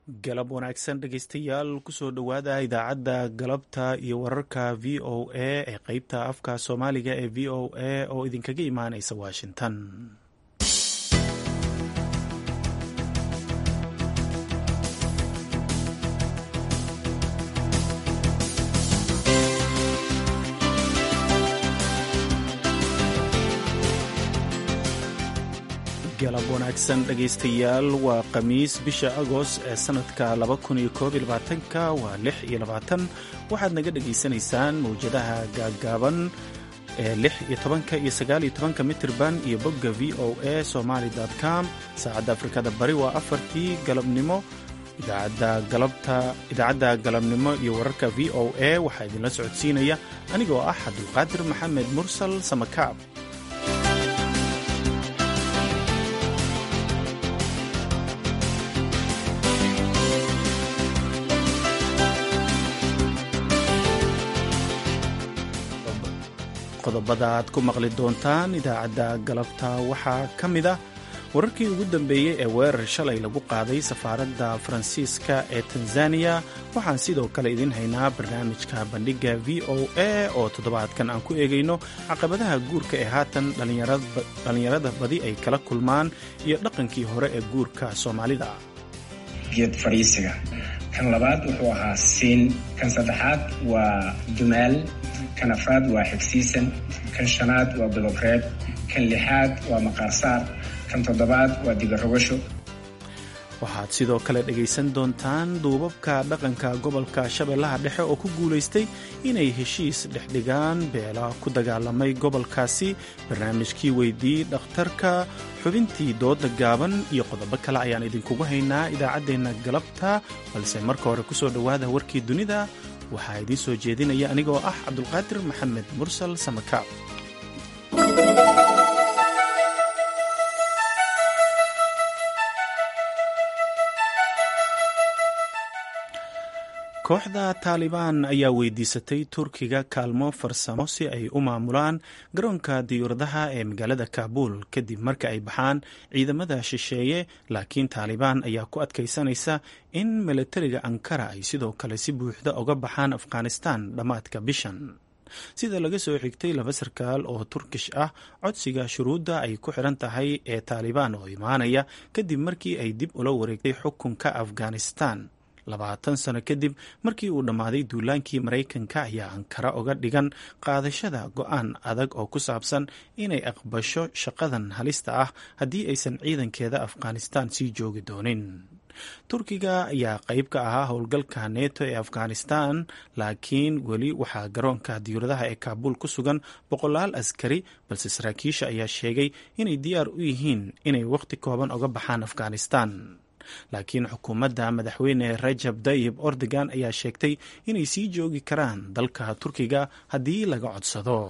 galab wanaagsan dhegeystayaal kusoo dhowaada idaacadda galabta iyo wararka v o a ee qeybta afka soomaaliga ee v o a oo idinkaga imaaneysa washington galab wanaagsan dhegaystayaal waa khamiis bisha agost ee sanadka ka waa lix iyo labaatan waxaad naga dhegaysanaysaan mawjadaha gaaggaaban ee lix iyo tobanka iyo sagaal iyo tobanka mitirban iyo bogga v o a somaali com saacadda afrikada bari waa afartii galabnimo idaacadda galabnimo iyo wararka v o a waxaa idinla socodsiinaya anigoo ah cabdulqaadir maxamed mursal samakaab qodobada aad ku maqli doontaan idaacadda galabta waxaa ka mid ah wararkii ugu dambeeyey ee weerar shalay lagu qaaday safaaradda faransiiska ee tanzaniya waxaan sidoo kale idiin haynaa barnaamijka bandhigga v o a oo toddobaadkan aan ku eegayno caqabadaha guurka ee haatan dhallinyarada badi ay kala kulmaan iyo dhaqankii hore ee guurka soomaalida geed fadhiisiga kan labaad wuxuu ahaa siin kan saddexaad waa dumaal kan afraad waa xigsiisan kan shanaad waa bilobreeb kan lixaad waa maqaarsaar kan toddobaad waa digarogasho waxaad sidoo kale dhegaysan doontaan duubabka dhaqanka gobolka shabeellaha dhexe oo ku guulaystay inay heshiis dhexdhigaan beela ku dagaalamay gobolkaasi barnaamijkii weydii dhakhtarka xubintii dooda gaaban iyo qodobo kale ayaan idinkugu haynaa idaacaddeenna galabta balse marka hore ku soo dhowaada warkii dunida waxaa idiin soo jeedinaya anigoo ah cabdulqaadir maxamed mursal samakaab kooxda taalibaan ayaa weydiisatay turkiga kaalmo farsamo si ay u maamulaan garoonka diyuuradaha ee magaalada kaabuul kadib marka ay baxaan ciidamada shisheeye laakiin taalibaan ayaa ku adkaysanaysa in milatariga ankara ay sidoo kale si buuxda uga baxaan afghanistan dhammaadka bishan sida laga soo xigtay laba sarkaal oo turkish ah codsiga shuruudda ay ku xidhan tahay ee taalibaan oo imaanaya kadib markii ay dib ula wareegtay xukunka afghanistan labaatan sano kadib markii uu dhammaaday duulaankii maraykanka ayaa ankara uga dhigan qaadashada go-aan adag oo ku saabsan inay aqbasho shaqadan halista ah haddii aysan ciidankeeda afghanistan sii joogi doonin turkiga ayaa qayb ka ahaa howlgalka neto ee afghanistan laakiin weli waxaa garoonka diyuuradaha ee kaabuul ku sugan boqolaal askari balse saraakiisha ayaa sheegay inay diyaar u yihiin inay wakhti kooban uga baxaan afghanistan laakiin xukuumadda madaxweyne rajab dayib ordogan ayaa sheegtay inay sii joogi karaan dalka turkiga haddii laga codsado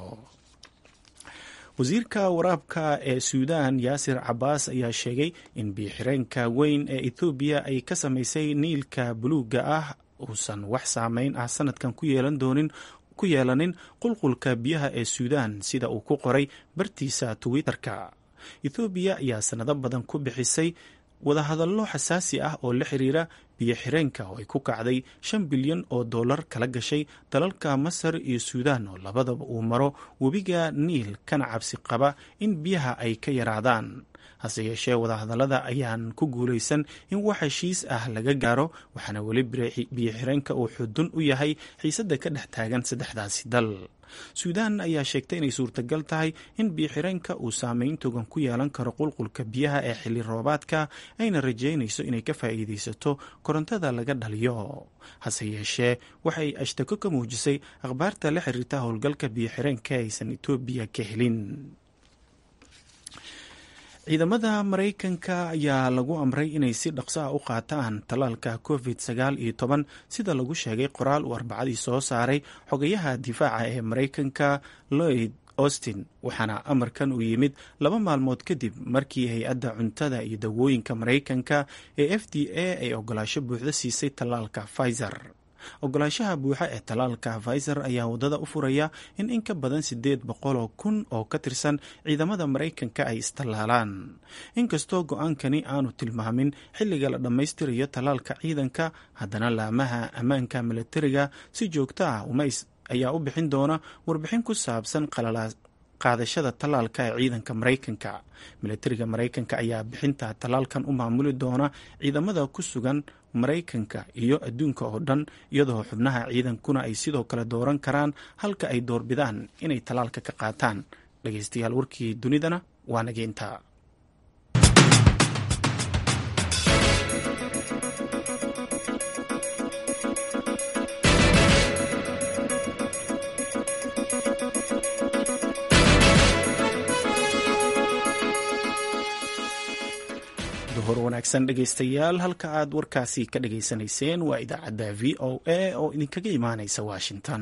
wasiirka waraabka ee suudaan yaasir cabaas ayaa sheegay in biyoxireenka weyn ee ethoobiya ay ka samaysay niilka buluugga ah uusan wax saameyn ah sanadkan ku yeelan doonin ku yeelanin qulqulka biyaha ee suudaan sida uu ku qoray bartiisa twitter-ka ethoobiya ayaa sanado badan ku bixisay wadahadallo xasaasi ah oo la xiriira biyo xireenka oo ay ku kacday shan bilyan oo dollar kala gashay dalalka masar iyo suudaan oo labadaba uu maro webiga niil kana cabsi qaba in biyaha ay ka yaraadaan hase yeeshee wadahadallada ayaan ku guulaysan in wax heshiis ah laga gaaro waxaana weli biyo xireenka uu xudun u yahay xiisadda ka dhex taagan saddexdaasi dal suudaan ayaa sheegtay inay suurtagal tahay in biyoxireenka uu saameyn togan ku yeelan karo qulqulka biyaha ee xilli roobaadka ayna rajaynayso inay ka faa'iidaysato korontada laga dhaliyo hase yeeshee waxay ashtako ka muujisay akhbaarta la xiriirta howlgalka biyoxireenka aysan etoobiya ka helin ciidamada maraykanka ayaa lagu amray inay si dhaqso ah u qaataan tallaalka covid sagaal iyo toban sida lagu sheegay qoraal uu arbacadii soo saaray xogayaha difaaca ee maraykanka lloyd austin waxaana amarkan uu yimid laba maalmood kadib markii hay-adda cuntada iyo dawooyinka maraykanka ee f d a ay ogolaasho buuxda siisay tallaalka pfizer ogolaanshaha buuxa ee tallaalka pfizer ayaa waddada u furaya in in ka badan siddeed boqoloo kun oo ka tirsan ciidamada maraykanka ay istallaalaan inkastoo go-aankani aanu tilmaamin xilliga la dhammaystirayo tallaalka ciidanka haddana laamaha ammaanka milatariga si joogto ah ayaa u bixin doona warbixin ku saabsan qaadashada tallaalka ee ciidanka maraykanka milatariga maraykanka ayaa bixinta tallaalkan u maamuli doona ciidamada ku sugan maraykanka iyo adduunka oo dhan iyadoo xubnaha ciidankuna ay sidoo kale dooran karaan halka ay doorbidaan inay tallaalka ka qaataan dhegeystayaal warkii dunidana waa nageynta hor wanaagsan dhegaystayaal halka aad warkaasi ka dhageysanayseen waa idaacadda v o a oo idinkaga imaanaysa washington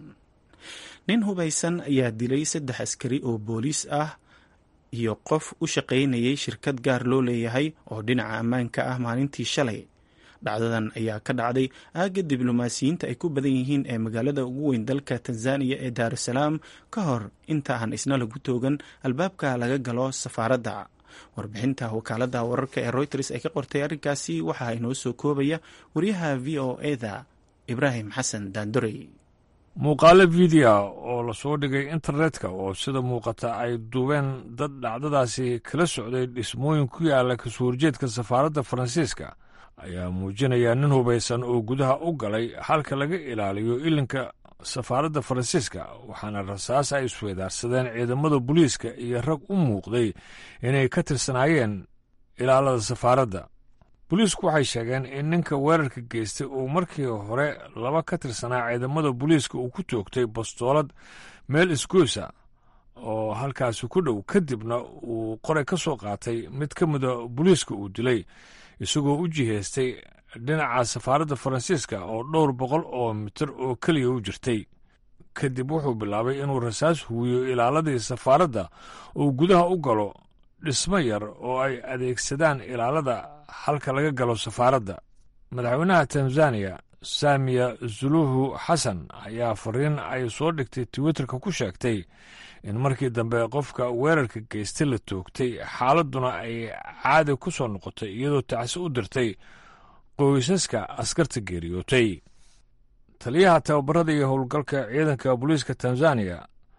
nin hubaysan ayaa dilay saddex askari oo booliis ah iyo qof u shaqaynayay shirkad gaar loo leeyahay oo dhinaca ammaanka ah maalintii shalay dhacdadan ayaa ka dhacday aagga diblomaasiyiinta ay ku badan yihiin ee magaalada ugu weyn dalka tanzaniya ee daarusalaam ka hor inta aan isna lagu toogan albaabka laga galo safaaradda warbixinta wakaalada wararka ee reuters ay ka qortay arrinkaasi waxaa inoo soo koobaya wariyaha v o eda ibraahim xasan daandorey muuqaalo fideoa oo lasoo dhigay internetka oo sida muuqata ay duubeen dad dhacdadaasi kala socday dhismooyin ku yaala kasoo horjeedka safaaradda faransiiska ayaa muujinaya nin hubaysan oo gudaha u galay halka laga ilaaliyo ilinka safaaradda faransiiska waxaana rasaas ay isweydaarsadeen ciidamada booliiska iyo rag u muuqday inay ka tirsanaayeen ilaalada safaaradda booliisku waxay sheegeen in ninka weerarka geystay uu markii hore laba ka tirsanaa ciidamada booliiska uu ku toogtay bastoolad meel isgoysa oo halkaasi ku dhow kadibna uu qoray ka soo qaatay mid ka mida booliiska uu dilay isagoo u jihaystay dhinaca safaaradda faransiiska oo dhowr boqol oo mitir oo keliya u jirtay kadib wuxuu bilaabay inuu rasaas huwiyo ilaaladii safaaradda uu gudaha u galo dhismo yar oo ay adeegsadaan ilaalada halka laga galo safaaradda madaxweynaha tanzaniya saamiya suluhu xasan ayaa fariin ay soo dhigtay twitterka ku sheegtay in markii dambe qofka weerarka geystay la toogtay xaaladduna ay caadi ku soo noqotay iyadoo tacsi u dirtay qoysaska askarta geeriyootay taliyaha tababarada iyo howlgalka ciidanka booliiska tanzaniya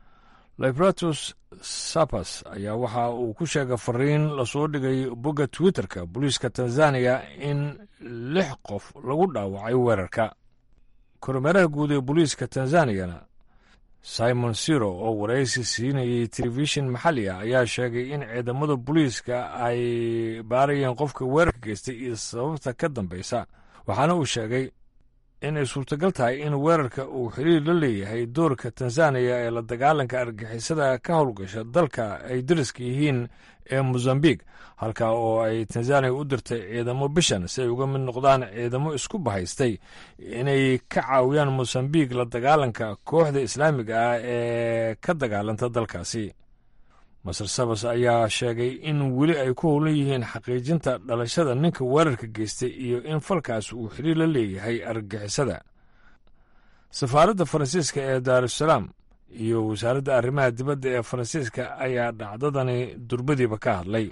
libratus sapas ayaa waxa uu ku sheegay fariin lasoo dhigay bogga twitterka booliiska tanzaniya in lix qof lagu dhaawacay weerarka kormeeraha guud ee booliiska tanzaniyana simon siro oo waraysi siinayay telefishin maxalli ah ayaa sheegay in ciidamada booliiska ay baarayeen qofka weerarka geystay iyo sababta ka dambaysa waxaana uu sheegay inay suurtagal tahay in weerarka uu xiriir la leeyahay doorka tanzaniya ee la dagaalanka argixisada ka howlgasha dalka ay dariska yihiin ee mozambique halka oo ay tanzaniya u dirtay ciidamo bishan si ay uga mid noqdaan ciidamo isku bahaystay inay ka caawiyaan mozambique la dagaalanka kooxda islaamiga ah ee ka dagaalanta dalkaasi masar sabas ayaa sheegay in weli ay ku howlan yihiin xaqiijinta dhalashada ninka weerarka geystay iyo in falkaas uu xiriir la leeyahay argagixisada safaaradda faransiiska ee daarusalaam iyo wasaaradda arrimaha dibadda ee faransiiska ayaa dhacdadani durbadiiba ka hadlay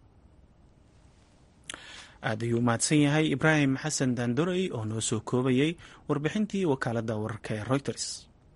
aad ayuu mahadsan yahay ibraahim xasan daandorey oo noo soo koobayay warbixintii wakaaladda wararka ee reuters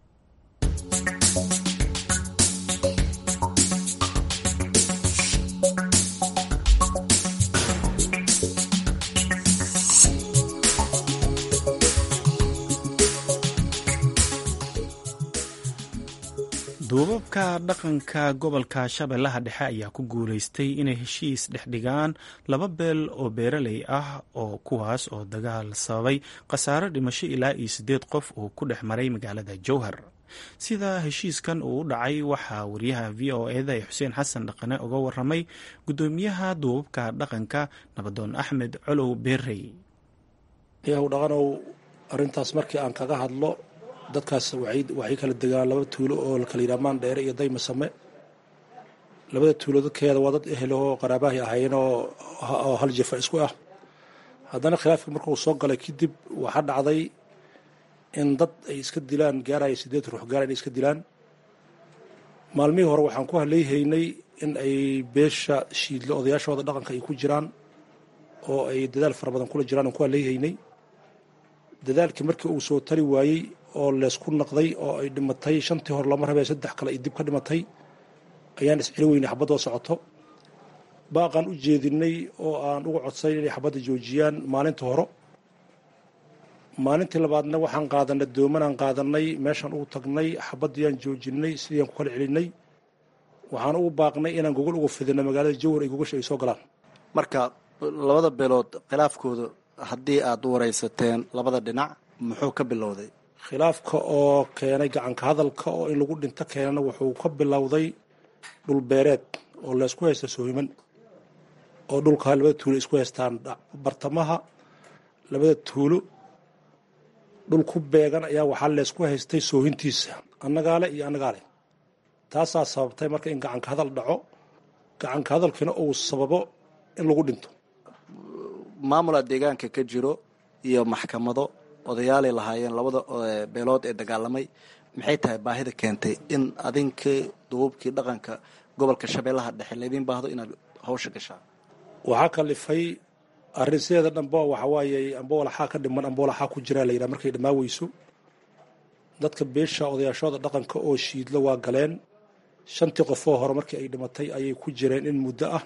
duubabka dhaqanka gobolka shabeellaha dhexe ayaa ku guulaystay inay heshiis dhex dhigaan laba beel oo beeraley ah oo kuwaas oo dagaal sababay khasaaro dhimasho ilaa iyo siddeed qof oo ku dhex maray magaalada jowhar sida heshiiskan uu u dhacay waxaa wariyaha v o eda ee xuseen xasan dhaqane uga waramay guddoomiyaha duubabka dhaqanka nabadoon axmed colow beerey yaw dhaqanow arrintaas markii aan kaga hadlo dadkaas waxay kala degaan laba tuulo oo lakala yidhaha maandheere iyo daymasame labada tuulo dadkeeda waa dad ehel oo qaraabahay ahaayeen oo hal jafa isku ah haddana khilaafkii markuu soo galay kadib waxaa dhacday in dad ay iska dilaan gaaraya siddeed ruux gaara inay iska dilaan maalmihii hore waxaan ku haleyhaynay in ay beesha shiidlo odayaashooda dhaqanka ay ku jiraan oo ay dadaal fara badan kula jiraan aan ku haleyhaynay dadaalkii markii uu soo tari waayey oo leesku naqday oo ay dhimatay shantii hore lama rabee saddex kale ay dib ka dhimatay ayaan isceli weynay xabadoo socoto baaqaan u jeedinay oo aan uga codsayn inay xabadda joojiyaan maalinta hore maalintii labaadna waxaan qaadanay doomanaan qaadanay meeshaan ugu tagnay xabaddiiyaan joojinay sidiiaan ku kala celinay waxaan ugu baaqnay inaan gogol uga fidino magaalada jawhar ay gogasha ay soo galaan marka labada beelood khilaafkooda haddii aad u waraysateen labada dhinac muxuu ka bilowday khilaafka oo keenay gacanka hadalka oo in lagu dhinto keenana wuxuu ka bilowday dhulbeereed oo laysku haysta soohiman oo dhulka labada tuulo isku haystaan bartamaha labada tuulo dhul ku beegan ayaa waxaa leysku haystay soohintiisa annagaale iyo annagaale taasaa sababtay marka in gacanka hadal dhaco gacanka hadalkiina uu sababo in lagu dhinto maamula deegaanka ka jiro iyo maxkamado odayaalay lahaayeen labada beelood ee dagaalamay maxay tahay baahida keentay in adinkii duubabkii dhaqanka gobolka shabeellaha dhexe laydin baahdo inaad hawsha gashaa waxaa kalifay arrin sideeda dhanba waxa waaye amba walaxaa ka dhiman amba walaxaa ku jiraa la yidhaha markay dhammaa weyso dadka beesha odayaashooda dhaqanka oo shiidlo waa galeen shantii qofoo hore markii ay dhimatay ayay ku jireen in muddo ah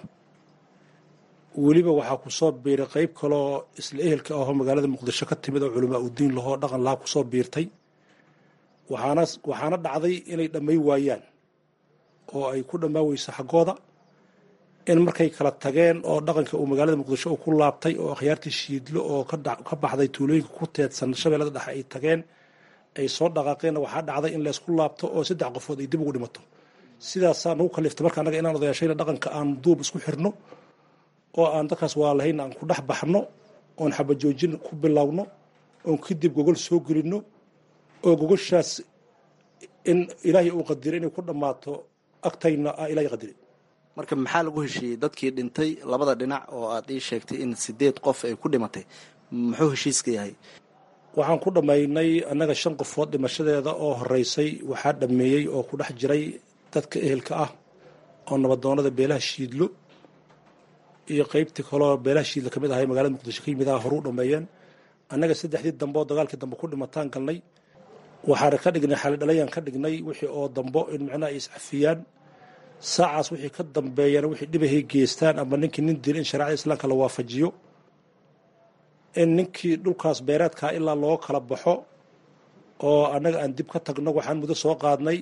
weliba waxaa kusoo biiray qeyb kaloo isla ehelka ahoo magaalada muqdisho ka timid oo culamaa udiin lahoo dhaqan lahaa kusoo biirtay waxaana waxaana dhacday inay dhammay waayaan oo ay ku dhammaa weyso xaggooda in markay kala tageen oo dhaqanka uu magaalada muqdisho uu ku laabtay oo akhyaartii shiidlo oo ka baxday tuulooyinka ku teedsan shabeellada dhexe ay tageen ay soo dhaqaaqeenna waxaa dhacday in laysku laabto oo saddex qofood ay dib ugu dhimato sidaasaa nagu kaliftay marka annaga inaan odayaashayna dhaqanka aan duub isku xirno oo aan dadkaas waa lahayn aan ku dhex baxno oon xabajoojin ku bilowno oon kadib gogol soo gelinno oo gogoshaas in ilaahay uu qadiray inay ku dhammaato agtayna ah ilaahay qadiray marka maxaa lagu heshiiyey dadkii dhintay labada dhinac oo aad ii sheegtay in sideed qof ay ku dhimatay muxuu heshiiska yahay waxaan ku dhammaynay annaga shan qofood dhimashadeeda oo horeysay waxaa dhammeeyey oo ku dhex jiray dadka ehelka ah oo nabadoonada beelaha shiidlo iyo qeybtii kaloo beelaha shiidla ka mid ahay magaalada muqdisho ka yimid aha horu u dhameeyeen annaga saddexdii dambe oo dagaalkii dambe ku dhimataan galnay waxaan ka dhignay xalidhalayaan ka dhignay wixii oo dambo in micnaha ay iscafiyaan saacaas wixii ka dambeeyana wixii dhibahay geystaan ama ninkii nin dil in shareecada islaamka la waafajiyo in ninkii dhulkaas beereedkaa ilaa loo kala baxo oo annaga aan dib ka tagno waxaan muddo soo qaadnay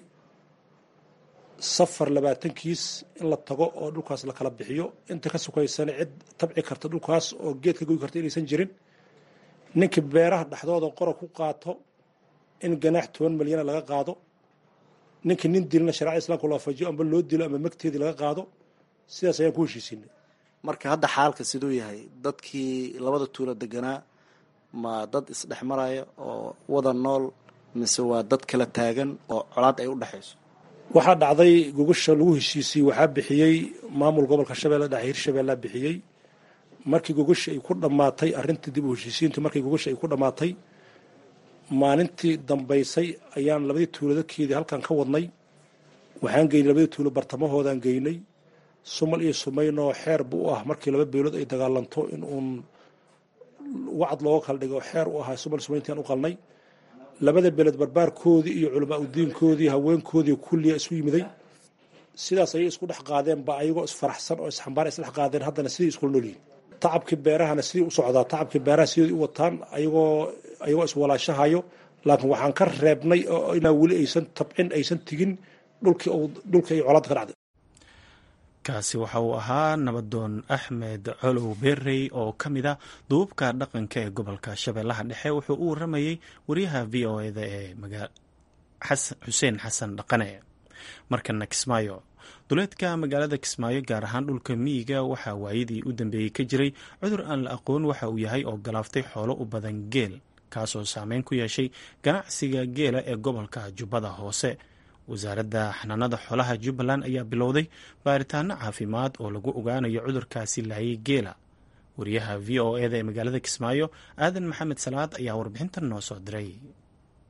safar labaatankiis in la tago oo dhulkaas la kala bixiyo inta ka sukaysana cid tabci karta dhulkaas oo geed ka goy karta inaysan jirin ninkii beeraha dhexdooda qora ku qaato in ganaax toban milyana laga qaado ninkii nin dilna shareecada islamka la waafajiyo amba loo dilo ama magteedii laga qaado sidaas ayaan ku heshiisiinay marka hadda xaalka siduu yahay dadkii labada tuulo deganaa ma dad isdhex maraya oo wada nool mise waa dad kala taagan oo colaad ay u dhexayso waxaa dhacday gogasha lagu heshiisiyey waxaa bixiyey maamul gobolka shabeelle dhexe hirshabeellea bixiyey markii gogasha ay ku dhammaatay arrintii dib u heshiisiintu markii gogasha ay ku dhammaatay maalintii dambaysay ayaan labadii tuuladadkeedii halkan ka wadnay waxaan geynay labadii tuulo bartamahoodaan geynay sumal iyo sumaynoo xeer bu u ah markii laba beelood ay dagaalanto in uun wacd looga kala dhigo xeer u ahaa sumal sumayntiaan u qalnay labada beeled barbaarkoodii iyo culamaa udiinkoodii haweenkoodii kulliya isu yimiday sidaas ayay isku dhex qaadeenba ayagoo isfaraxsan oo isxambaar isdhex qaadeen haddana sidii iskula noolyihin tacabkii beerahana sidii u socdaa tacabkii beeraha sidii u wataan ayagoo ayagoo iswalaashahayo laakiin waxaan ka reebnay oo inaa weli aysan tabcin aysan tigin dhulkii dhulkii ay colaadda ka dhacday kaasi waxa uu ahaa nabadoon axmed colow berrey oo ka mid a duubabka dhaqanka ee gobolka shabeellaha dhexe wuxuu u waramayey wariyaha v o eda ee xuseen xasan dhaqane markana kismaayo duleedka magaalada kismaayo gaar ahaan dhulka miyiga waxaa waayadii u dambeeyey ka jiray cudur aan la aqoon waxa uu yahay oo galaaftay xoolo u badan geel kaasoo saameyn ku yeeshay ganacsiga geela ee gobolka jubbada hoose wasaaradda xanaanada xoolaha jubbaland ayaa bilowday baaritaano caafimaad oo lagu ogaanayo cudurkaasi laayay geela wariyaha v o eda ee magaalada kismaayo aadan maxamed salaad ayaa warbixintan noo soo diray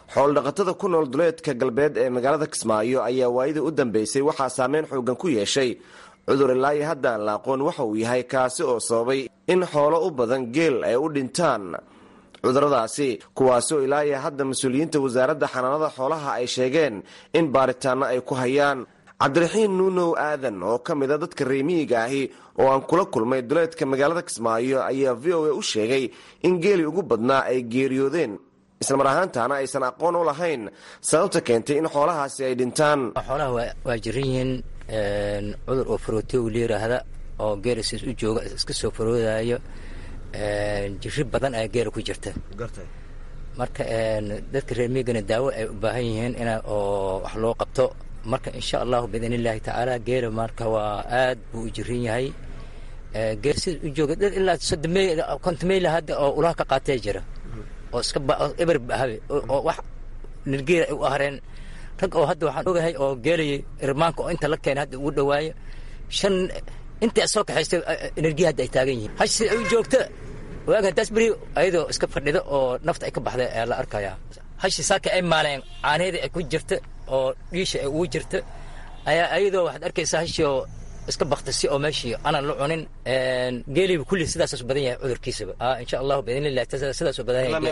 xoolodhaqatada ku nool duleedka galbeed ee magaalada kismaayo ayaa waayadii u dambeysay waxaa saameyn xoogan ku yeeshay cudur ilaayo haddaan la aqoon waxa uu yahay kaasi oo sababay in xoolo u badan geel ay u dhintaan cuduradaasi kuwaasoo ilaayo hadda mas-uuliyiinta wasaaradda xanaanada xoolaha ay sheegeen in baaritaanno ay ku hayaan cabdiraxiin nuunow aadan oo ka mid a dadka reemiyiga ahi oo aan kula kulmay duleedka magaalada kismaayo ayaa v o a u sheegay in geeli ugu badnaa ay geeriyoodeen islamar ahaantaana aysan aqoon u lahayn sababta keentay in xoolahaasi ay dhintaan xoolaha waa jiran yihiin cudur oo farootiyow la yiraahda oo geela siis u jooga iska soo faroodayo jiri badan ayaa geela ku jirta marka dadka reermigana daawo ay u baahan yihiin in oo wax loo qabto marka insha allahu biidn illaahi tacaala geela marka waa aad buu u jiran yahay geel sida u jooga dad ilaa soddomey kontomeyla hadda oo ulaha ka qaatee jira oo iska eber habe oo wax nirgeela ay u ahreen rag oo hadda waxaan ogahay oo geelay irmaanka oo inta la keenay hadda ugu dhawaayo shan inta soo kaxaystay energia hadda ay taagan yihiin hash sida ay u joogta waaga haddaas beri ayadoo iska fadhida oo nafta ay ka baxday ayaa la arkayaa hashi saaka ay maaleen caanaheedii ay ku jirta oo dhiisha ay ugu jirta ayaa ayadoo waxaad arkaysaa hashi oo iska baktasi oo meeshii aanan la cunin geeliba kulli sidaasaasu badan yahay cudurkiisaba insha allahu biidnillah sidaasuu badan yahay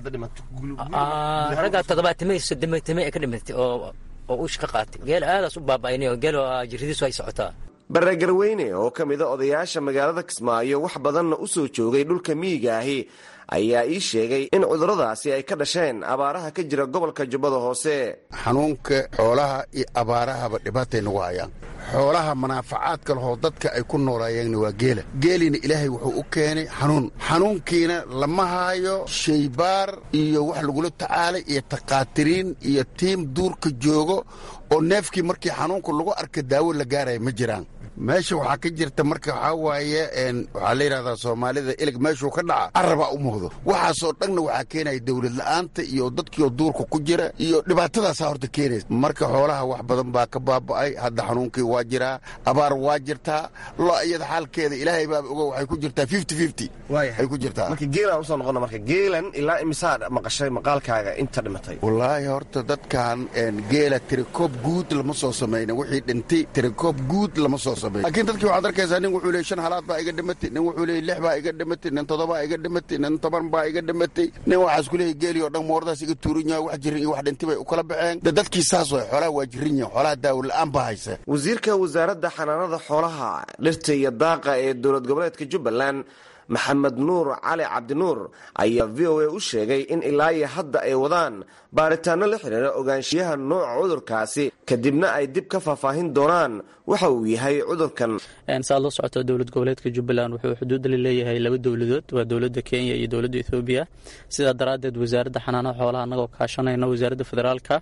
raggaa toddobaatamey soddomeetamey ay ka dhimatay oo oo ush ka qaatay geel aadaas u baaba'aynay oo geel jirridiisu ay socotaa barregarweyne oo ka mid a odayaasha magaalada kismaayo wax badanna u soo joogay dhulka miyiga ahi ayaa ii sheegay in cuduradaasi ay ka dhasheen abaaraha ka jira gobolka jubbada hoose xanuunka xoolaha iyo abaarahaba dhibaatay nagu hayaan xoolaha manaafacaadka lahoo dadka ay ku noolaayeenna waa geela geeliina ilaahay wuxuu u keenay xanuun xanuunkiina lama haayo shaybaar iyo wax lagula tacaalay iyo takhaatiriin iyo tiim duurka joogo oo neefkii markii xanuunka lagu arka daawo la gaaraya ma jiraan meesha waxaa ka jirta marka waxaa waaye waxaa la yidhahdaa soomaalida ilig meeshuu ka dhaca carabaa u muuqdo waxaasoo dhanna waxaa keenaya dawlad la'aanta iyo dadkiioo duurka ku jira iyo dhibaatadaasaa horta keenaysa marka xoolaha wax badan baa ka baaba'ay hadda xanuunkii waa jiraa abaar waa jirtaa lo iyada xaalkeeda ilaahay baaba ogo waxay ku jirtaa fifty fifty ay ku jirtaa marka geelaan usoo noqona marka geelan ilaa imisaa maqashay maqaalkaaga inta dhimatay wallaahi horta dadkan geela tirikoob guud lama soo samayna wixii dhintay tirikoob guud lama soo laakiin dadkii waxaad arkaysaa nin wuxuu leey shan halaad baa iga dhimatay nin wuxuu leey lix baa iga dhimatay nin toddobaa iga dhimatay nin toban baa iga dhimatay nin waxaas ku leeyahy geeli oo dhan moordaas iga tuuran yahay wax jirin iyo wax dhinti bay u kala baxeen de dadkii saas way xoolaha waa jirin yahin xoolaha daawo la'aan baa haysa wasiirka wasaaradda xanaanada xoolaha dhirta iyo daaqa ee dowlad goboleedka jubbaland maxamed nuur cali cabdinuur ayaa v o a u sheegay in ilaa iyo hadda ay wadaan baaritaanno la xidhiira ogaanshiyaha nooca cudurkaasi kadibna ay dib ka faahfaahin doonaan waxa uu yahay cudurkan saad la socoto dowlad goboleedka jubbaland wuxuu xuduud la leeyahay laba dowladood waa dowladda kenya iyo dowladda ethoobiya sidaa daraaddeed wasaaradda xanaanaha xoolaha annagoo kaashanayno wasaaradda federaalka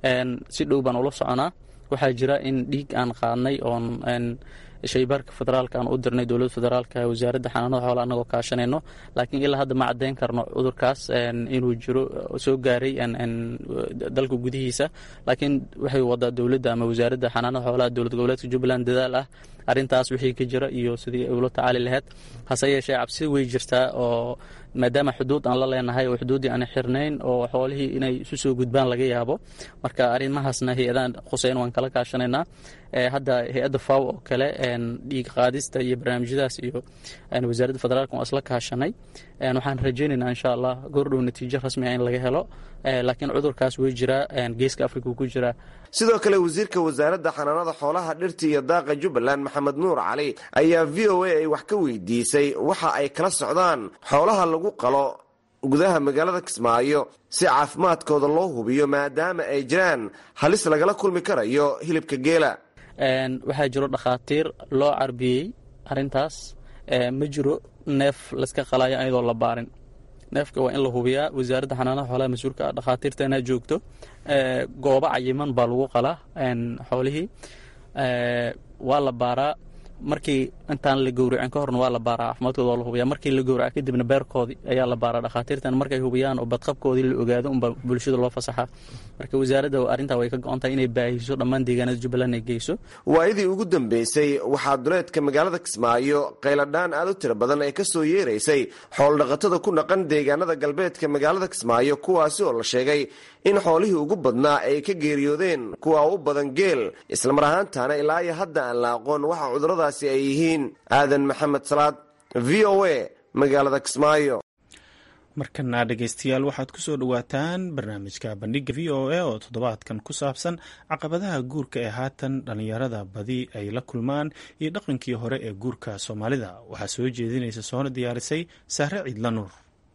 si dhow baan ula soconaa waxaa jira in dhiig aan qaadnay oon shaybaarka federaalka aan u dirnay dowladda federaalka wasaaradda xanaanada xoolaha annagoo kaashanayno laakiin ilaa hadda ma caddayn karno cudurkaas inuu jiro soo gaaray dalka gudihiisa laakiin waxay wadaa dowladda ama wasaaradda xanaanada xoolaha dowlad goboleedka jubbaland dadaal ah arrintaas wixii ka jira iyo sidii ay ula tacaali lahayd hase yeeshee cabsi way jirtaa oo maadaama xuduud aan la leenahay oo xuduuddii aan xirnayn oo xoolihii inay isu soo gudbaan laga yaabo marka arrimahaasna hay-adaan khuseyn waan kala kaashanaynaa hadda hay-adda faw oo kale dhiig qaadista iyo barnaamijyadaas iyo wasaaradda federaalka waan isla kaashanay waxaan rajaynaynaa insha allah goordhow natiijo rasmi ah in laga helo laakiin cudurkaas way jiraa geeska afrika ku jiraa sidoo kale wasiirka wasaaradda xanaanada xoolaha dhirta iyo daaqa jubbaland maxamed nuur cali ayaa v o a ay wax ka weydiisay waxa ay kala socdaan xoolaha lagu qalo gudaha magaalada kismaayo si caafimaadkooda loo hubiyo maadaama ay jiraan halis lagala kulmi karayo hilibka geela waxaa jiro dhakhaatiir loo carbiyey arintaas ma jiro neef layska qalayo ayadoo la baarin neefka waa in la hubiyaa wasaaradda xanaanaha xoolaha mas-uulka ah dhakhaatiirtana joogto goobo cayiman baa lagu qalaa xoolihii waa la baaraa markii intaan la gowracin ka horna waa la baaraa caafimaadkooda waa la hubiyaa markii la gowraca kadibna beerkoodii ayaa la baaraa dhakhaatiirtan markay hubiyaan oo badqabkoodii la ogaado unba bulshada loo fasaxaa marka wasaaradda arrintaa way ka go-on tahay inay baahiso dhammaan deegaanada jubbaland ay geyso waayadii ugu dambeysay waxaa duleedka magaalada kismaayo qayladhaan aad u tiro badan ee kasoo yeeraysay xooldhaqatada ku dhaqan deegaanada galbeedka magaalada kismaayo kuwaasi oo la sheegay in xoolihii ugu badnaa ay ka geeriyoodeen kuwa u badan geel islamar ahaantaana ilaa iyo hadda aan la aqoon waxa cuduradaasi ay yihiin aadan maxamed salaad v o a magaalada kismaayo markana dhegeystayaal waxaad ku soo dhowaataan barnaamijka bandhiga v o a oo toddobaadkan ku saabsan caqabadaha guurka ee haatan dhallinyarada badi ay la kulmaan iyo dhaqankii hore ee guurka soomaalida waxaa soo jeedinaysa soona diyaarisay saare ciidla nuur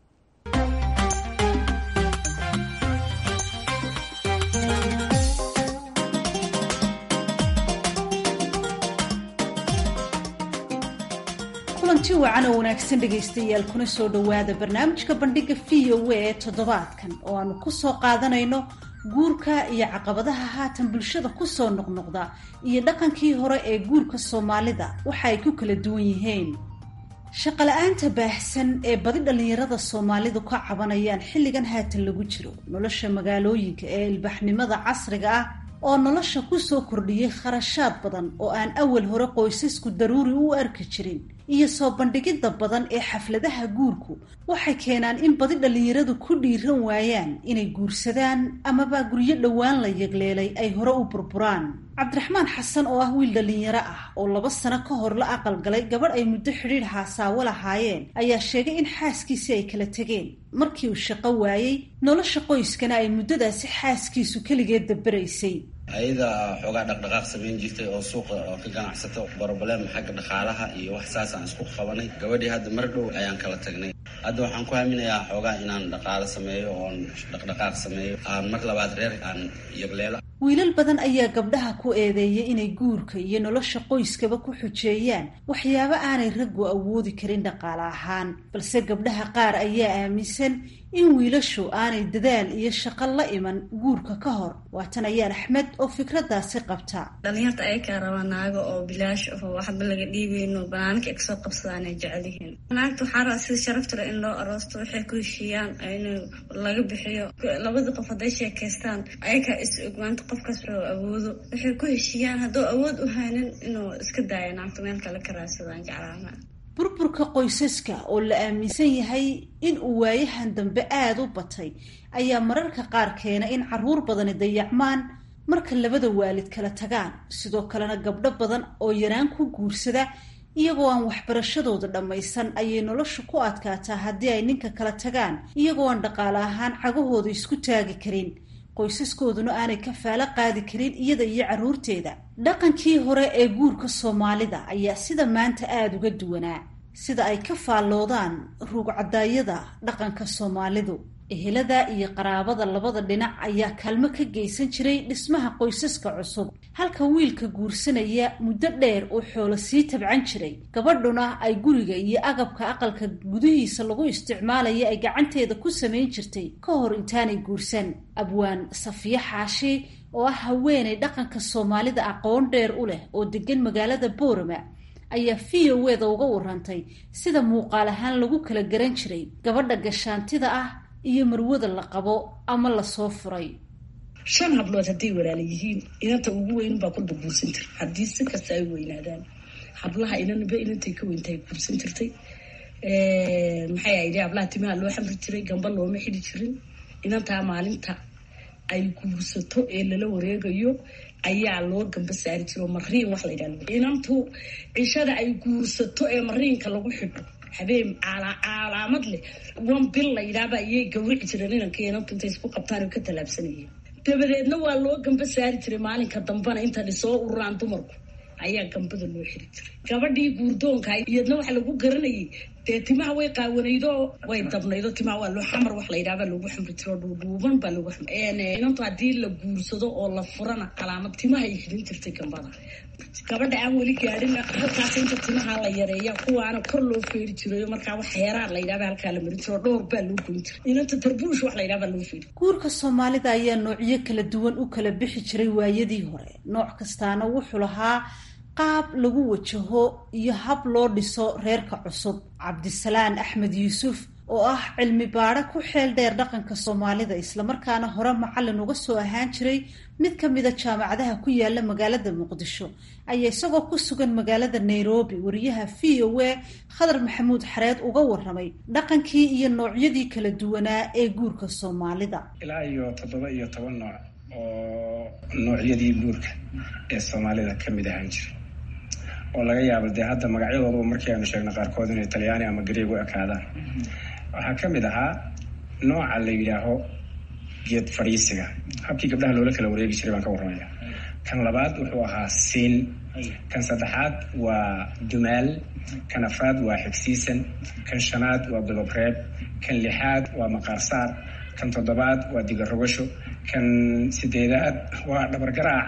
kulanti wacan oo wanaagsan dhegaystayaal kuna soo dhowaada barnaamijka bandhiga v o a ee toddobaadkan oo aanu ku soo qaadanayno guurka iyo caqabadaha haatan bulshada kusoo noqnoqda iyo dhaqankii hore ee guurka soomaalida waxa ay ku kala duwan yihiin shaqala-aanta baahsan ee badi dhallinyarada soomaalidu ka cabanayaan xilligan haatan lagu jiro nolosha magaalooyinka ee ilbaxnimada casriga ah oo nolosha kusoo kordhiyay kharashaad badan oo aan awal hore qoysasku daruuri u arki jirin iyo soo bandhigidda badan ee xafladaha guurku waxay keenaan in badi dhallinyaradu ku dhiiran waayaan inay guursadaan amaba guryo dhowaan la yegleelay ay hore u burburaan cabdiraxmaan xasan oo ah wiil dhallinyaro ah oo laba sano ka hor la aqalgalay gabadh ay muddo xidhiidh haasaawo lahaayeen ayaa sheegay in xaaskiisii ay kala tegeen markii uu shaqo waayey nolosha qoyskana ay muddadaasi xaaskiisu keligeed dabaraysay ayada xoogaa dhaqdhaqaaq samayn jirtay oo suuqa oo ka ganacsato broblem xagga dhaqaalaha iyo wax saas aan isku qabanay gabadhii hadda mar dhow ayaan kala tagnay hadda waxaan ku haminayaa xoogaa inaan dhaqaalo sameeyo oon dhaqdhaqaaq sameeyo aan mar labaad reer aan yagleelo wiilal badan ayaa gabdhaha ku eedeeyay inay guurka iyo nolosha qoyskaba ku xujeeyaan waxyaabo aanay raggu awoodi karin dhaqaale ahaan balse gabdhaha qaar ayaa aaminsan in wiilashu aanay dadaal iyo shaqo la iman guurka ka hor waatan ayaan axmed oo fikraddaasi qabta dhalinyarta ayakaa rabaa naago oo bilaash aho waxba laga dhiibeyno banaanka ay kasoo qabsadaan ay jecel yihiin naagta waxaa rabaa sida sharaftale in loo aroosto waxay ku heshiiyaan in laga bixiyo labadii qof hadday sheekaystaan ayakaa is ogmaanta qofkaas wuxuu awoodo waxay ku heshiiyaan hadduu awood u haynin inuu iska daayo naagta meel kale ka raadsadaan jeclaana burburka qoysaska oo la aaminsan yahay in uu waayahan dambe aada u batay ayaa mararka qaar keena in caruur badani dayacmaan marka labada waalid kala tagaan sidoo kalena gabdho badan oo yaraan ku guursada iyagoo aan waxbarashadooda dhammaysan ayay nolosha ku adkaataa haddii ay ninka kala tagaan iyagoo aan dhaqaale ahaan cagahooda isku taagi karin qoysaskooduna aanay kafaalo qaadi karin iyada iyo carruurteeda dhaqankii hore ee guurka soomaalida ayaa sida maanta aada uga duwanaa sida ay ka faalloodaan ruugcadaayada dhaqanka soomaalidu ehelada iyo qaraabada labada dhinac ayaa kaalmo ka geysan jiray dhismaha qoysaska cusub halka wiilka guursanaya muddo dheer uu xoolo sii tabcan jiray gabadhuna ay guriga iyo agabka aqalka gudihiisa lagu isticmaalaya ay gacanteeda ku samayn jirtay ka hor intaanay guursan abwaan safiye xaashi oo ah haweenay dhaqanka soomaalida aqoon dheer u leh oo degan magaalada boorama ayaa v o weda uga warantay sida muuqaal ahaan lagu kala garan jiray gabadha gashaantida ah iyo marwada la qabo ama lasoo furay shan hablood hadday walaala yihiin inanta ugu weyn baa kulba guursan jir haddii si kasta ay weynaadaan hablaha inanba inantay ka weyntahay guursan jirtay maxay ahayd hablaha timaha loo xamri jiray gamba looma xidi jirin inantaa maalinta ay guursato ee lala wareegayo ayaa loo gamba saari jiro mariin wax la yidhahdo inantu cishada ay guursato ee mariinka lagu xidho habeen calaamad leh wan bil la yidhaaba ayay gawrici jireen inanka inantu intay isku qabtaan ka tallaabsanayeen dabadeedna waa loo gamba saari jiray maalinka dambana intan isoo ururaan dumarku ayaa gambada loo xiri jiray gabadhii guurdoonka iyadna waxa lagu garanayay dee timaha way qaawanaydo way dabnaydo timaha waa loo xamar wax la yidhaaba lagu xamri jiro dhuudhuuban baa lagu inantu haddii la guursado oo la furana calaamad timaha ay xidhin jirtay gambada gabadha aan weli gaadhin halkaas inta timaha la yareeya kuwaana kor loo feeri jirayo markaa wax heeraar la yidhahba halkaa la marin jiro dhowr baa loo goyn jiray inanta tarbuush wax la yidhahba loo feeri guurka soomaalida ayaa noocyo kala duwan u kala bixi jiray waayadii hore nooc kastaana wuxuu lahaa qaab lagu wajaho iyo hab loo dhiso reerka cusub cabdisalaan axmed yuusuf oo ah cilmi baadho ku xeel dheer dhaqanka soomaalida islamarkaana hore macallin uga soo ahaan jiray mid ka mida jaamacadaha ku yaala magaalada muqdisho ayaa isagoo ku sugan magaalada nairobi wariyaha v o a khadar maxamuud xareed uga waramay dhaqankii iyo noocyadii kala duwanaa ee guurka soomaalida ilaa iyo toddoba iyo toban nooc oo noocyadii guurka ee soomaalida ka mid ahaan jiray oo laga yaabo dee hadda magacyadooduba markii aanu sheegna qaarkood inay talyaani ama gareeg u ekaadaan waxaa ka mid ahaa nooca la yidhaaho geed fadhiisiga habkii gabdhaha loola kala wareegi jiray baan ka warramaya kan labaad wuxuu ahaa siin kan saddexaad waa dumaal kan afraad waa xigsiisan kan shanaad waa godobreeb kan lixaad waa maqaarsaar kan toddobaad waa digarogasho kan sideedaad waa dhabargaraac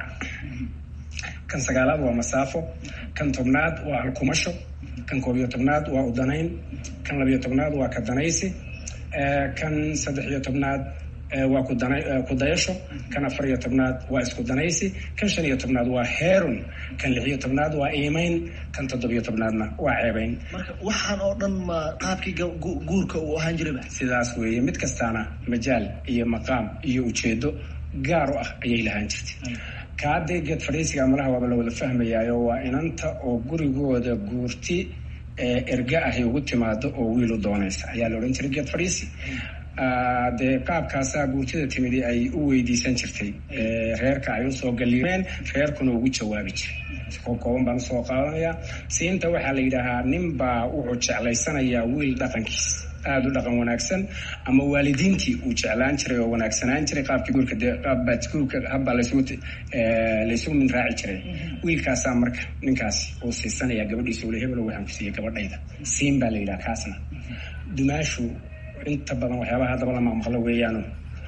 kan sagaalaad waa masaafo kan tobnaad waa alkumasho kan koob iyo tobnaad waa udanayn kan labiyo tobnaad waa kadanaysi kan saddex iyo tobnaad waa kudayasho kan afar iyo tobnaad waa isku danaysi kan shan iyo tobnaad waa heerun kan lix iyo tobnaad waa iimayn kan toddobiyo tobnaadna waa ceebayn marka waxaan oo dhan ma qaabkii guurka uu ahaan jirayba sidaas weeye mid kastaana majaal iyo maqaam iyo ujeedo gaar u ah ayay lahaan jirtay kaadee geed fadhiisiga malaha waaba la wada fahmayaayo waa inanta oo gurigooda guurti erga ahy ugu timaado oo wiilu doonaysa ayaa la odhan jiray geed fadhiisi dee qaabkaasaa guurtida timidi ay u weydiisan jirtay reerka ay usoo galiimeen reerkuna ugu jawaabi jiray koob kooban baan usoo qaadanayaa siinta waxaa la yidhaahaa ninbaa wuxuu jeclaysanayaa wiil dhaqankiis aada u dhaqan wanaagsan ama waalidiintii uu jeclaan jiray oo wanaagsanaan jiray qaabkii guurka dee qaabbaa guurka habbaa laysugu laysugu min raaci jiray wiilkaasaa marka ninkaasi uu siisanayaa gabadhiisa ule hebelo waxaan ku siiyey gabadhayda siin baa la yidhaha kaasna dumaashu inta badan waxyaabaha haddaba la maqmaqlo weeyaanu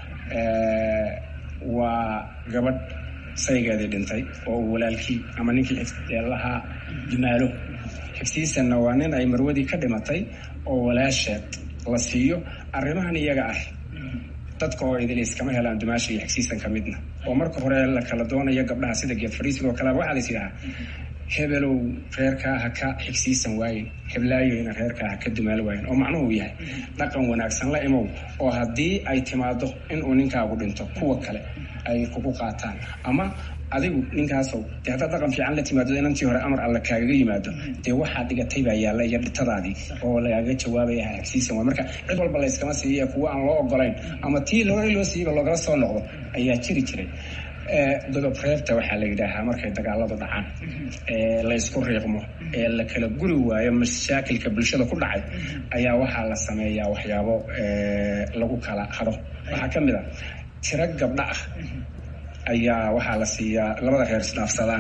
waa gabadh saygeedii dhintay oo uu walaalkii ama ninkii lahaa dumaalo xigsiisanna waa nin ay marwadii ka dhimatay oo walaasheed la siiyo arrimahan iyaga ah dadka oo idilis kama helaan dumaasha iyo xigsiisan ka midna oo marka hore la kala doonayo gabdhaha sida geed fadhiisiga oo kaleba waxaa lais yidhahaa hebelow reerkaa ha ka xigsiisan waayen heblaayoyna reerkaa ha ka dumaal waayen oo macnuhu yahay dhaqan wanaagsan la imow oo haddii ay timaado inuu ninkaagu dhinto kuwa kale ay kugu qaataan ama adigu ninkaasow dee haddaad dhaqan fiican la timaado inantii hore amar alla kaagaga yimaado dee waxaa dhigatay baa yaalla iyo dhitadaadii oo lagaaga jawaabaya xigsiisan waay marka cid walba layskama siiya kuwa aan loo ogolayn ama tii lore loo siiyeyba loogala soo noqdo ayaa jiri jiray godob reebta waxaa la yidhaahaa markay dagaaladu dhacaan ee laysku riiqmo ee la kala guri waayo mashaakilka bulshada ku dhacay ayaa waxaa la sameeyaa waxyaabo lagu kala hadho waxaa ka mid a tiro gabdha ah ayaa waxaa la siiyaa labada reer isdhaafsadaan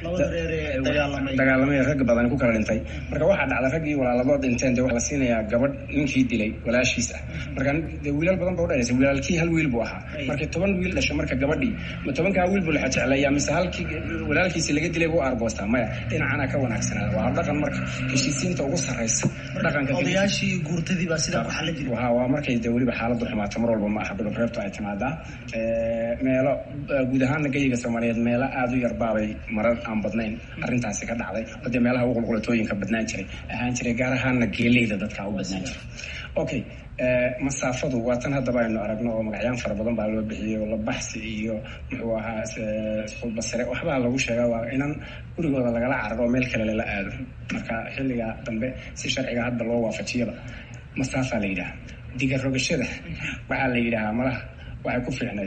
dagaalamay rag badan ku kala dhintay marka waxaa dhacda raggii walaaladood dhinteen de waxaa la siinayaa gabadh ninkii dilay walaashiis ah marka de wiilal badan ba udhalaysa wiilaalkii hal wiil buu ahaa markii toban wiil dhasho marka gabadhii ma tobankaa wiil buu laxa jecleeyaa mise halkii walaalkiisi laga dilay buu argoostaa maya dhinacana ka wanaagsanaada waa dhaqan marka heshiisiinta ugu sarraysa dhaqanka odayaashii guurtadii baa sidaa ku xallin jiray waa waa markay de weliba xaaladdu xumaato mar walba ma aha godob reebtu ay timaadaa meelo guud ahaana geyiga soomaaliyeed meelo aada u yarbaabay marar aan badnayn arrintaasi ka dhacday oo dee meelaha ugu qulqulatooyinka badnaan jiray ahaan jiray gaar ahaana geeleyda dadka u badnaan jiray okay masaafadu waa tan haddaba aynu aragno oo magacyaan fara badan baa loo bixiyey oo labaxsi iyo muxuu ahaa isqulbasire waxbaa lagu sheegaa waa inan gurigooda lagala cararo oo meel kale lala aado marka xilliga dambe si sharciga hadda loo waafajiyaba masaafaa la yidhaha diga rogashada waxaa la yidhahaa malaha waxay ku fiicnayd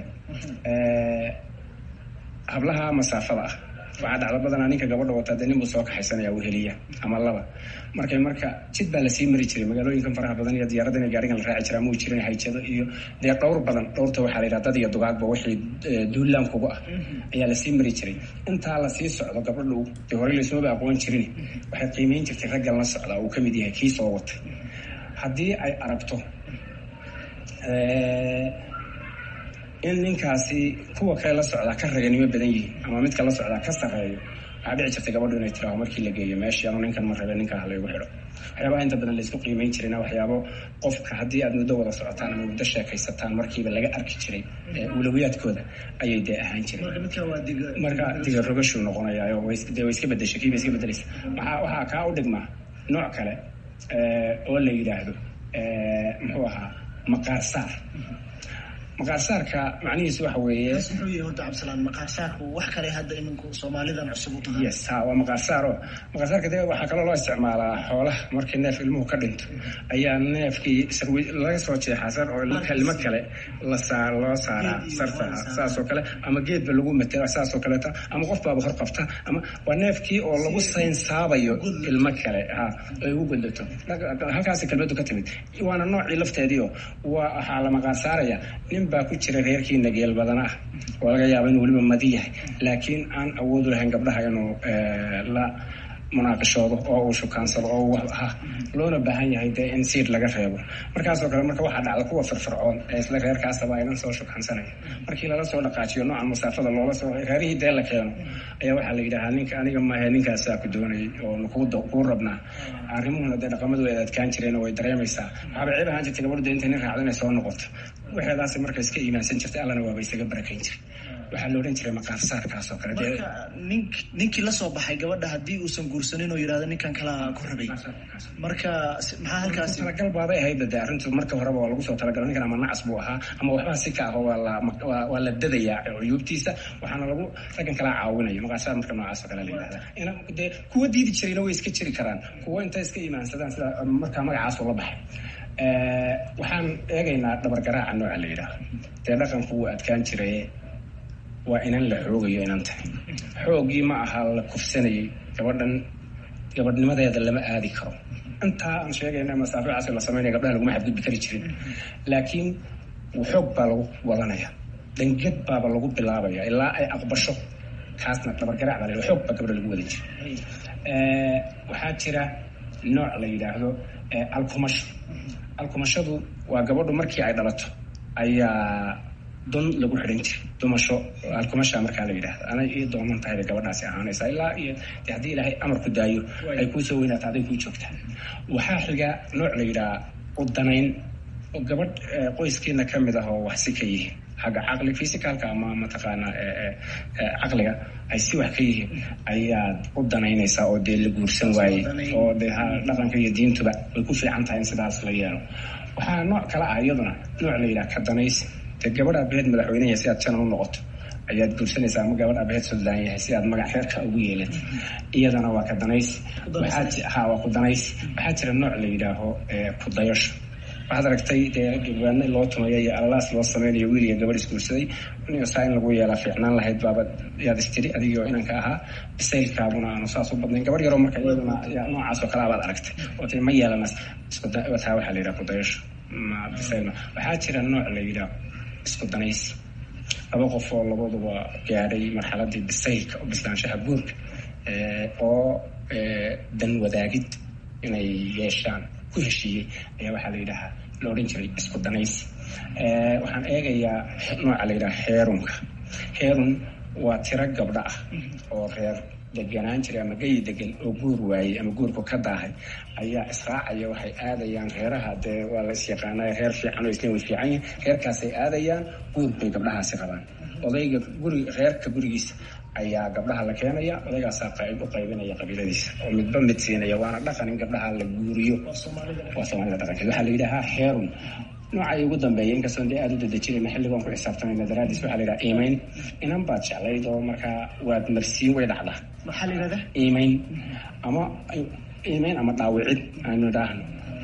hablaha masaafada ah waxaa dhacdo badanaa ninka gabadha wataa dee nin buu soo kaxaysanaya weheliya ama laba markay marka jid baa lasii mari jiray magaalooyinkan faraha badan iyo diyaaraddan iyo gaarigan la raaci jiraa muu jirin hayjado iyo dee dhowr badan dhowrta waxaa la yidhaha dad iyo dugaagba wixii duulaan kugu ah ayaa lasii mari jiray intaa lasii socdo gabadhu dee horey laysmaba aqoon jirin waxay qiimeyn jirtay raggan la socdaa uu ka mid yahay kii soo watay haddii ay aragto in ninkaasi kuwa kale la socdaa ka raganimo badan yihiin ama midka la socdaa ka sarreeyo waxaa dhici jirtay gabadhu inay tiraaho markii la geeyo meeshii anu ninkan ma rabe ninkaa halaygu xidho waxyaabaha inta badan laysku qiimeyn jirayna waxyaabo qofka haddii aad muddo wada socotaan ama muddo sheekaysataan markiiba laga arki jiray ulawiyaadkooda ayay dee ahaan jireen marka diga rogashuu noqonayaayo dee way iska bedeshay kiiba iska bedelaysa waxaa waxaa kaa u dhigmaa nooc kale oo la yidhaahdo muxuu ahaa maqaarsaar maqaarsaarka macnihiisu waxa weeye muxuu yahay horta cabdisalaan maqaarsaarku wax kale hadda iminku soomaalidan cusub u tahay yes ha waa maqaarsaaro maqaarsaarka de waxaa kaloo loo isticmaalaa xoolaha markii neef ilmuhu ka dhinto ayaa neefkii sarwi laga soo jeexaa sar oo kelimo kale la saar loo saaraa sarta saasoo kale ama geedba lagu matela saasoo kaleeta ama qof baaba hor qabta ama waa neefkii oo lagu saynsaabayo ilmo kale ha ay ugu godlato halkaasi kelmadu ka timid waana noocii lafteediio waa waxaa la maqaarsaaraya nin baa ku jira reerkiina geel badana ah oo laga yaaba inuu weliba madi yahay laakiin aan awoodu lahayn gabdhaha inuu la munaaqishoodo oo uu shukaansado oo wax ah loona baahan yahay dee in siid laga reebo markaasoo kale marka waxaa dhacda kuwa firfircoon ee isla reerkaasaba aynan soo shukaansanaya markii lala soo dhaqaajiyo noocan masaafada loola soo reerihii dee la keeno ayaa waxaa la yidhahaa ninka aniga maahe ninkaasaa ku doonayay oo kuu rabnaa arrimuhuna dee dhaqamadu ay adkaan jireen oo way dareemaysaa waxaaba ceeb ahaan jirtay gabadhu dee intay nin raacdo inay soo noqoto waxeedaasi marka iska iimaansan jirtay allana waaba isaga barakayn jiray waxaa la odhan jiray maqaarsaarkaas oo kale marka nin ninkii la soo baxay gabadha haddii uusan guursanin oo yidhahdo ninkan kalaa ku rabay marka maxaa halkaasi talagal baabay ahayd dee arrintu marka horeba waa lagu soo talagalo ninkan ama nacas buu ahaa ama waxbaa si ka aho waa la waa la dadayaa cuyuubtiisa waxaana lagu raggan kalaa caawinayo maqaarsaar marka noocaas oo kale la yidhahda ina dee kuwa diidi jirayna way iska jiri karaan kuwa intay iska iimaansadaan sida markaa magacaas la baxay waxaan eegaynaa dhabargaraaca nooca la yidhaaho dee dhaqanku wuu adkaan jiray waa inan la xoogayo inanta xoogii ma aha la kufsanayay gabadhan gabadhnimadeeda lama aadi karo intaa aan sheegayna masaaficaas la sameynaya gabdhaha laguma xadgudbi kari jirin laakiin xoog baa lagu wadanaya dhangad baaba lagu bilaabaya ilaa ay aqbasho kaasna dhabargaraac baa la xoog baa gabdha lagu wadan jiray waxaa jira nooc la yidhaahdo alkumasho alkumashadu waa gabadhu markii ay dhalato ayaa don lagu xidhan jiray dumasho alkumasha markaa la yidhahda anay ii doonan tahay bay gabadhaasi ahaanaysaa ilaa iyo de haddii ilaahay amarku daayo ay kuu soo weynaato aday kuu joogtaa waxaa xiga nooc la yidhaha udanayn oo gabadh qoyskeena ka mid ah oo wax si ka yihiin xagga caqli physicalka ama mataqaanaa caqliga ay si wax ka yihiin ayaad u danaynaysaa oo dee la guursan waayey oo de dhaqanka iyo diintuba way ku fiican tahay in sidaas la yeelo waxaa nooc kale ah iyaduna nooc la yidhaha ka danaysi dee gabadh aabaheed madaxweyne yahay si aad janan u noqoto ayaad guursanaysaa ama gabadh aabaheed suldaan yahay si aad magac reerka ugu yeelatid iyadana waa ka danaysi ha waa ku danaysi waxaa jira nooc la yidhaaho ku dayasho waxaad aragtay dee gabaadna loo tumayo iyo alalaas loo sameynayo wiil iyo gabadh isguursaday saa in lagu yeelaa fiicnaan lahayd baaba yaad istiri adigoo inanka ahaa bisaylkaabuna aanu saas u badnayn gabadh yaroo marka iyaduna noocaas oo kale abaad aragtay oo tii ma yeelanas taa waxaa la yidhaha kudayasho ma bisayl waxaa jira nooc la yidhaha isku danaysi laba qof oo labaduba gaadhay marxaladii bisaylka oo bislaanshaha guurka oo dan wadaagid inay yeeshaan ku heshiiyey ayaa waxaa la yidhahaa la odhan jiray isku danaysi waxaan eegayaa nooca la yidhaha heerunka heerun waa tiro gabdho ah oo reer deganaan jiray ama gayi degan oo guur waayey ama guurku ka daahay ayaa israacaya waxay aadayaan reeraha dee waa la isyaqaanay reer fiican oo isna way fiican yihin reerkaasay aadayaan guur bay gabdhahaasi qabaan odayga guri reerka gurigiisa ayaa gabdhaha la keenaya odaygaasaa qayb u qaybinaya qabiiladiisa oo midba mid siinaya waana dhaqan in gabdhaha la guuriyo waa soomaalida dhaqankeed waxaa la yidhahaa heerun noocay ugu dambeeya inkastoon dee aada u dadejinayna xilligoon ku xisaabtamayna daraadiis waxaa la yidhaha iimayn inan baad jeclayd oo markaa waad marsiin way dhacdaa maxaa la yidhahdaa iimayn ama iimayn ama dhaawicid aanu idhaahno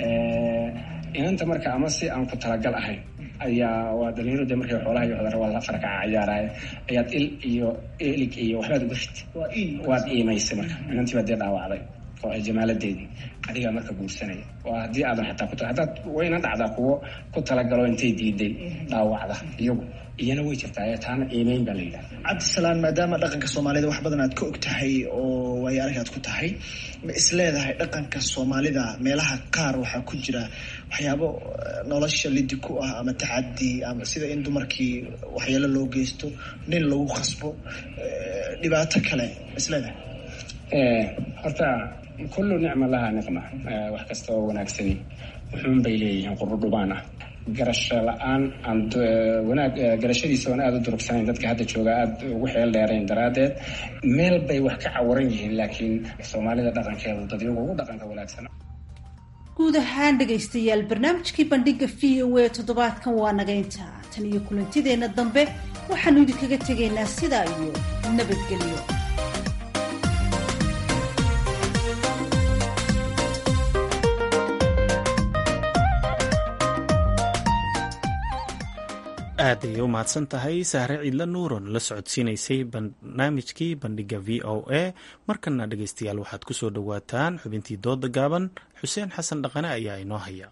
inanta marka ama si aan ku talagal ahayn ayaa waa dhalinyaro de markay xoolaha iyo cudara waa la farkaca ciyaaraaye ayaad il iyo elig iyo waxbaad uga rid waad iimaysay marka inantii baad dee dhaawacday oo ay jamaaladeedii adigaa marka guursanaya waa haddii aadan xataa ku haddaad wayna dhacdaa kuwo ku talagalo intay diiday dhaawacda iyagu iyana way jirtaa taana iimeyn baa la yidhaha cabdisalaan maadaama dhaqanka soomaalida wax badan aad ka og tahay oo waayo arag aad ku tahay ma isleedahay dhaqanka soomaalida meelaha qaar waxaa ku jira waxyaabo nolosha lidi ku ah ama tacadi ama sida in dumarkii waxyaalo loo geysto nin lagu khasbo dhibaato kale ma isleedahay horta kullu nicma lahaa niqma wax kasta oo wanaagsani wuxuun bay leeyihiin qurudhubaan ah garasho la-aan aan wanaag garashadiisa oon aada u durugsanayn dadka hadda jooga aada ugu xeel dheerayn daraaddeed meel bay wax ka cawaran yihiin laakiin soomaalida dhaqankeedu dadyagu ugu dhaqanka wanaagsan guud ahaan dhegaystayaal barnaamijkii bandhiga v o a toddobaadkan waa nagaynta tan iyo kulantideenna dambe waxaanu idinkaga tegaynaa sidaa iyo nabadgelyo aad ayay u mahadsan tahay sahre ciidla nuuron la socodsiinaysay barnaamijkii bandhiga v o a markana dhegaystayaal waxaad ku soo dhowaataan xubintii dooda gaaban xuseen xasan dhaqane ayaa inoo haya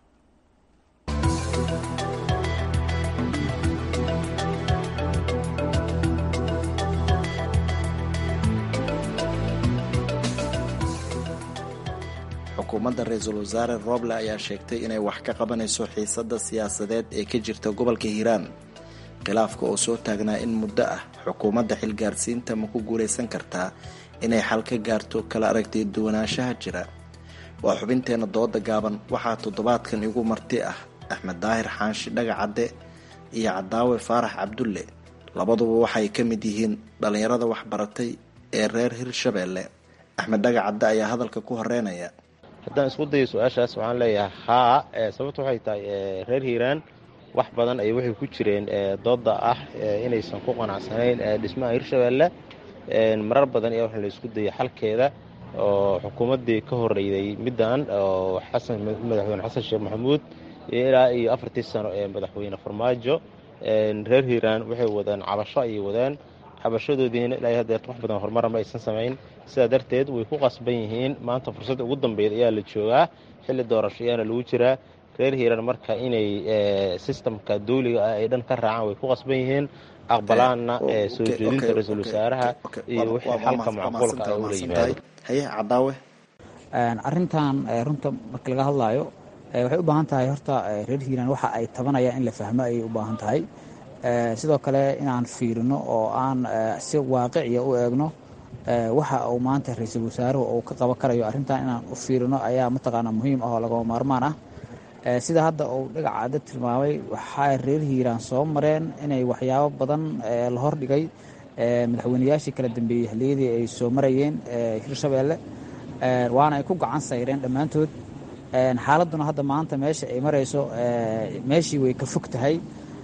xukuumadda ra-iisul wasaare rooble ayaa sheegtay inay wax ka qabanayso xiisadda siyaasadeed ee ka jirta gobolka hiiraan khilaafka oo soo taagnaa in muddo ah xukuumadda xilgaarsiinta ma ku guulaysan kartaa inay xal ka gaarto kala aragtay duwanaanshaha jira waa xubinteenna dooda gaaban waxaa toddobaadkan igu marti ah axmed daahir xaanshi dhagacadde iyo cadaawe faarax cabdulle labaduba waxay ka mid yihiin dhallinyarada waxbaratay ee reer hirshabeelle axmed dhagacadde ayaa hadalka ku horeynaya haddaan isku dayo su-aashaas waxaan leeyahay haa sababta waxay tahay reer hiiraan wax badan ay waxay ku jireen dooda ah inaysan ku qanacsanayn dhismaha hirshabeelle marar badan ayaa waxa la isku dayay xalkeeda oo xukuumaddii ka horeyday middan oo xasan madaxweyne xasan sheekh maxamuud ilaa iyo afartii sano ee madaxweyne farmaajo reer hiiraan waxay wadaan cabasho ayay wadaan cabashadoodiina ilaa hadeerta wax badan horumara ma aysan samayn sidaa darteed way ku qasban yihiin maanta fursadda ugu dambeyd ayaa la joogaa xilli doorasho ayaana lagu jiraa reer hiiraan marka inay sistamka dawliga ah ay dhan ka raacaan way ku qasban yihiin aqbalaanna soo jeedinta ra-iisul wasaaraha iyo wixii xalka macquulka ah ula yimaado haye cadaawe arrintan runta marka laga hadlaayo waxay u baahan tahay horta reer hiiraan waxa ay tabanayaan in la fahmo ayay u baahan tahay sidoo kale inaan fiirino oo aan si waaqiciya u eegno waxa uu maanta ra-iisul wasaaruhu uu ka qaban karayo arrintan inaan u fiirino ayaa mataqaanaa muhiim ah oo lagama maarmaan ah sida hadda uu dhagacaada tilmaamay waxay reer hiiraan soo mareen inay waxyaabo badan la hordhigay madaxweynayaashii kala dambeeyey xilliyadii ay soo marayeen hirshabeelle waana ay ku gacan sayreen dhammaantood xaaladduna hadda maanta meesha ay marayso meeshii way ka fog tahay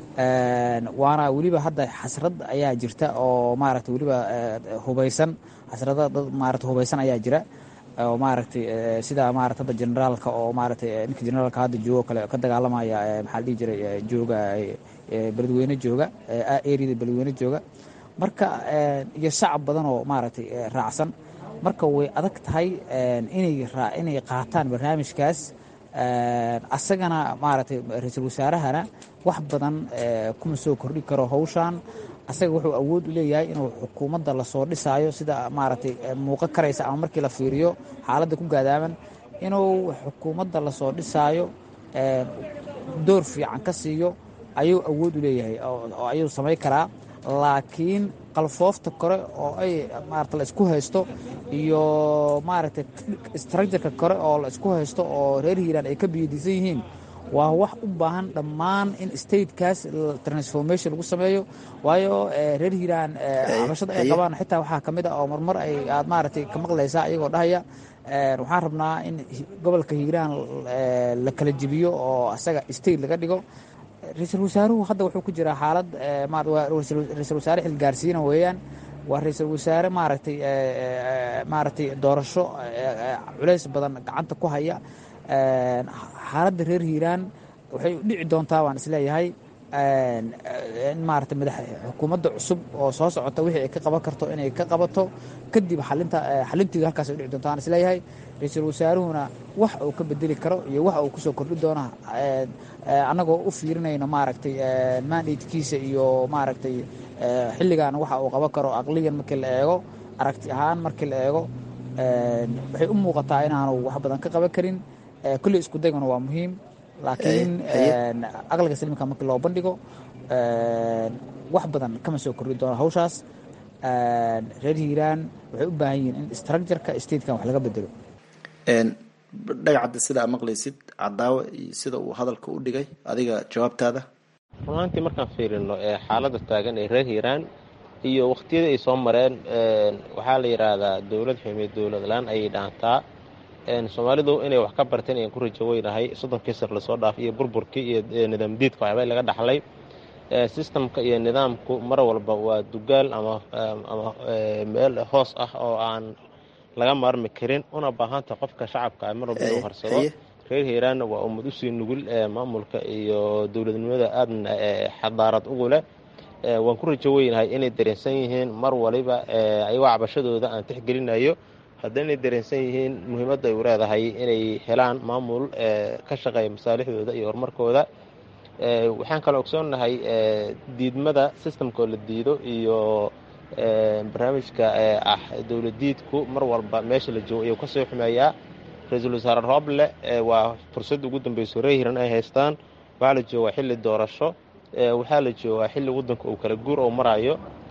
waana weliba hadda xasrad ayaa jirta oo maaragtay weliba hubaysan xasrada dad maarata hubaysan ayaa jira oo maaragtay sida maarata hadda generaalka oo maaragtay ninka generaalka hadda joogo kale ka dagaalamaya maxaa la dhihi jiray jooga beledweyne jooga eriyada beledweyne jooga marka iyo shacab badan oo maaragtay raacsan marka way adag tahay inay inay qaataan barnaamijkaas asagana maaragtay ra-iisul wasaarahana wax badan kuma soo kordhi karo hawshan asaga wuxuu awood u leeyahay inuu xukuumadda lasoo dhisaayo sida maaragtay muuqan karaysa ama markii la fiiriyo xaaladda ku gaadaaman inuu xukuumadda lasoo dhisaayo door fiican ka siiyo ayuu awood u leeyahay oo ayuu samayn karaa laakiin qalfoofta kore oo ay maarata la isku haysto iyo maaragtay structureka kore oo la isku haysto oo reer hiiraan ay ka biyadiisan yihiin waa wax u baahan dhammaan in statekaas transformation lagu sameeyo waayo reer hiiraan cabashada ay qabaan xitaa waxaa ka mid a oo marmar ay aad maaragtay ka maqlaysaa iyagoo dhahaya waxaan rabnaa in gobolka hiiraan la kala jebiyo oo asaga state laga dhigo ra-iisul wasaaruhu hadda wuxuu ku jiraa xaalad ra-iisul wasaare xilgaarsiina weeyaan waa ra-iisul wasaare maaragtay maaragtay doorasho culays badan gacanta ku haya xaaladda reer hiiraan waxay dhici doontaa waan isleeyahay in maarata madax xukuumadda cusub oo soo socota wixii ay ka qaban karto inay ka qabato kadib xalinta xalinteedu halkaas ay dhici doonta waan isleeyahay ra-iisul wasaaruhuna wax uu ka bedeli karo iyo wax uu kusoo kordhi doono annagoo u fiirinayno maaragtay mandatekiisa iyo maaragtay xilligan waxa uu qaban karo aqliyan markii la eego aragti ahaan markii la eego waxay u muuqataa inaanu wax badan ka qaban karin kulley isku dayguna waa muhiim laakiin aqliga saliimka markii loo bandhigo wax badan kama soo kordhi doono hawshaas reer hiiraan waxay u baahan yihiin in structureka statekan wax laga bedelo dhagacadda sida aa maqlaysid cadaawe iyo sida uu hadalka u dhigay adiga jawaabtaada runaantii markaan fiirino xaaladda taagan ee reer hiiraan iyo wakhtiyadii ay soo mareen waxaa la yidhaahdaa dowlad xumeed dowlad la-aan ayay dhaantaa soomaalidu inay wax ka barteen ayaan ku rajo weynahay soddonkii sar lasoo dhaaf iyo burburkii iyo nidaam diidka waxba laga dhaxlay sistamka iyo nidaamku mar walba waa dugaal ama ama meel hoos ah oo aan laga maarmi karin una baahanta qofka shacabka mar walba inuu harsado reer hiiraanna waa ummad usii nugul maamulka iyo dowladnimada aadna xadaarad ugu leh waan ku rajo weynahay inay dareensan yihiin mar waliba ayagoo cabashadooda aan tixgelinayo hadda inay dareensan yihiin muhiimadda ay u leedahay inay helaan maamul ka shaqeeya masaalixdooda iyo horumarkooda waxaan kaloo ogsoonnahay diidmada sistamkoo la diido iyo barnaamijka ah dowladiidku mar walba meesha la joogo ayuu kasoo xumeeyaa ra-iisul wasaare rooble waa fursadda ugu dambeyso reer hiran ay haystaan waxaa la joogaa xilli doorasho waxaa la joogaa xilli waddanka uu kala guur oo marayo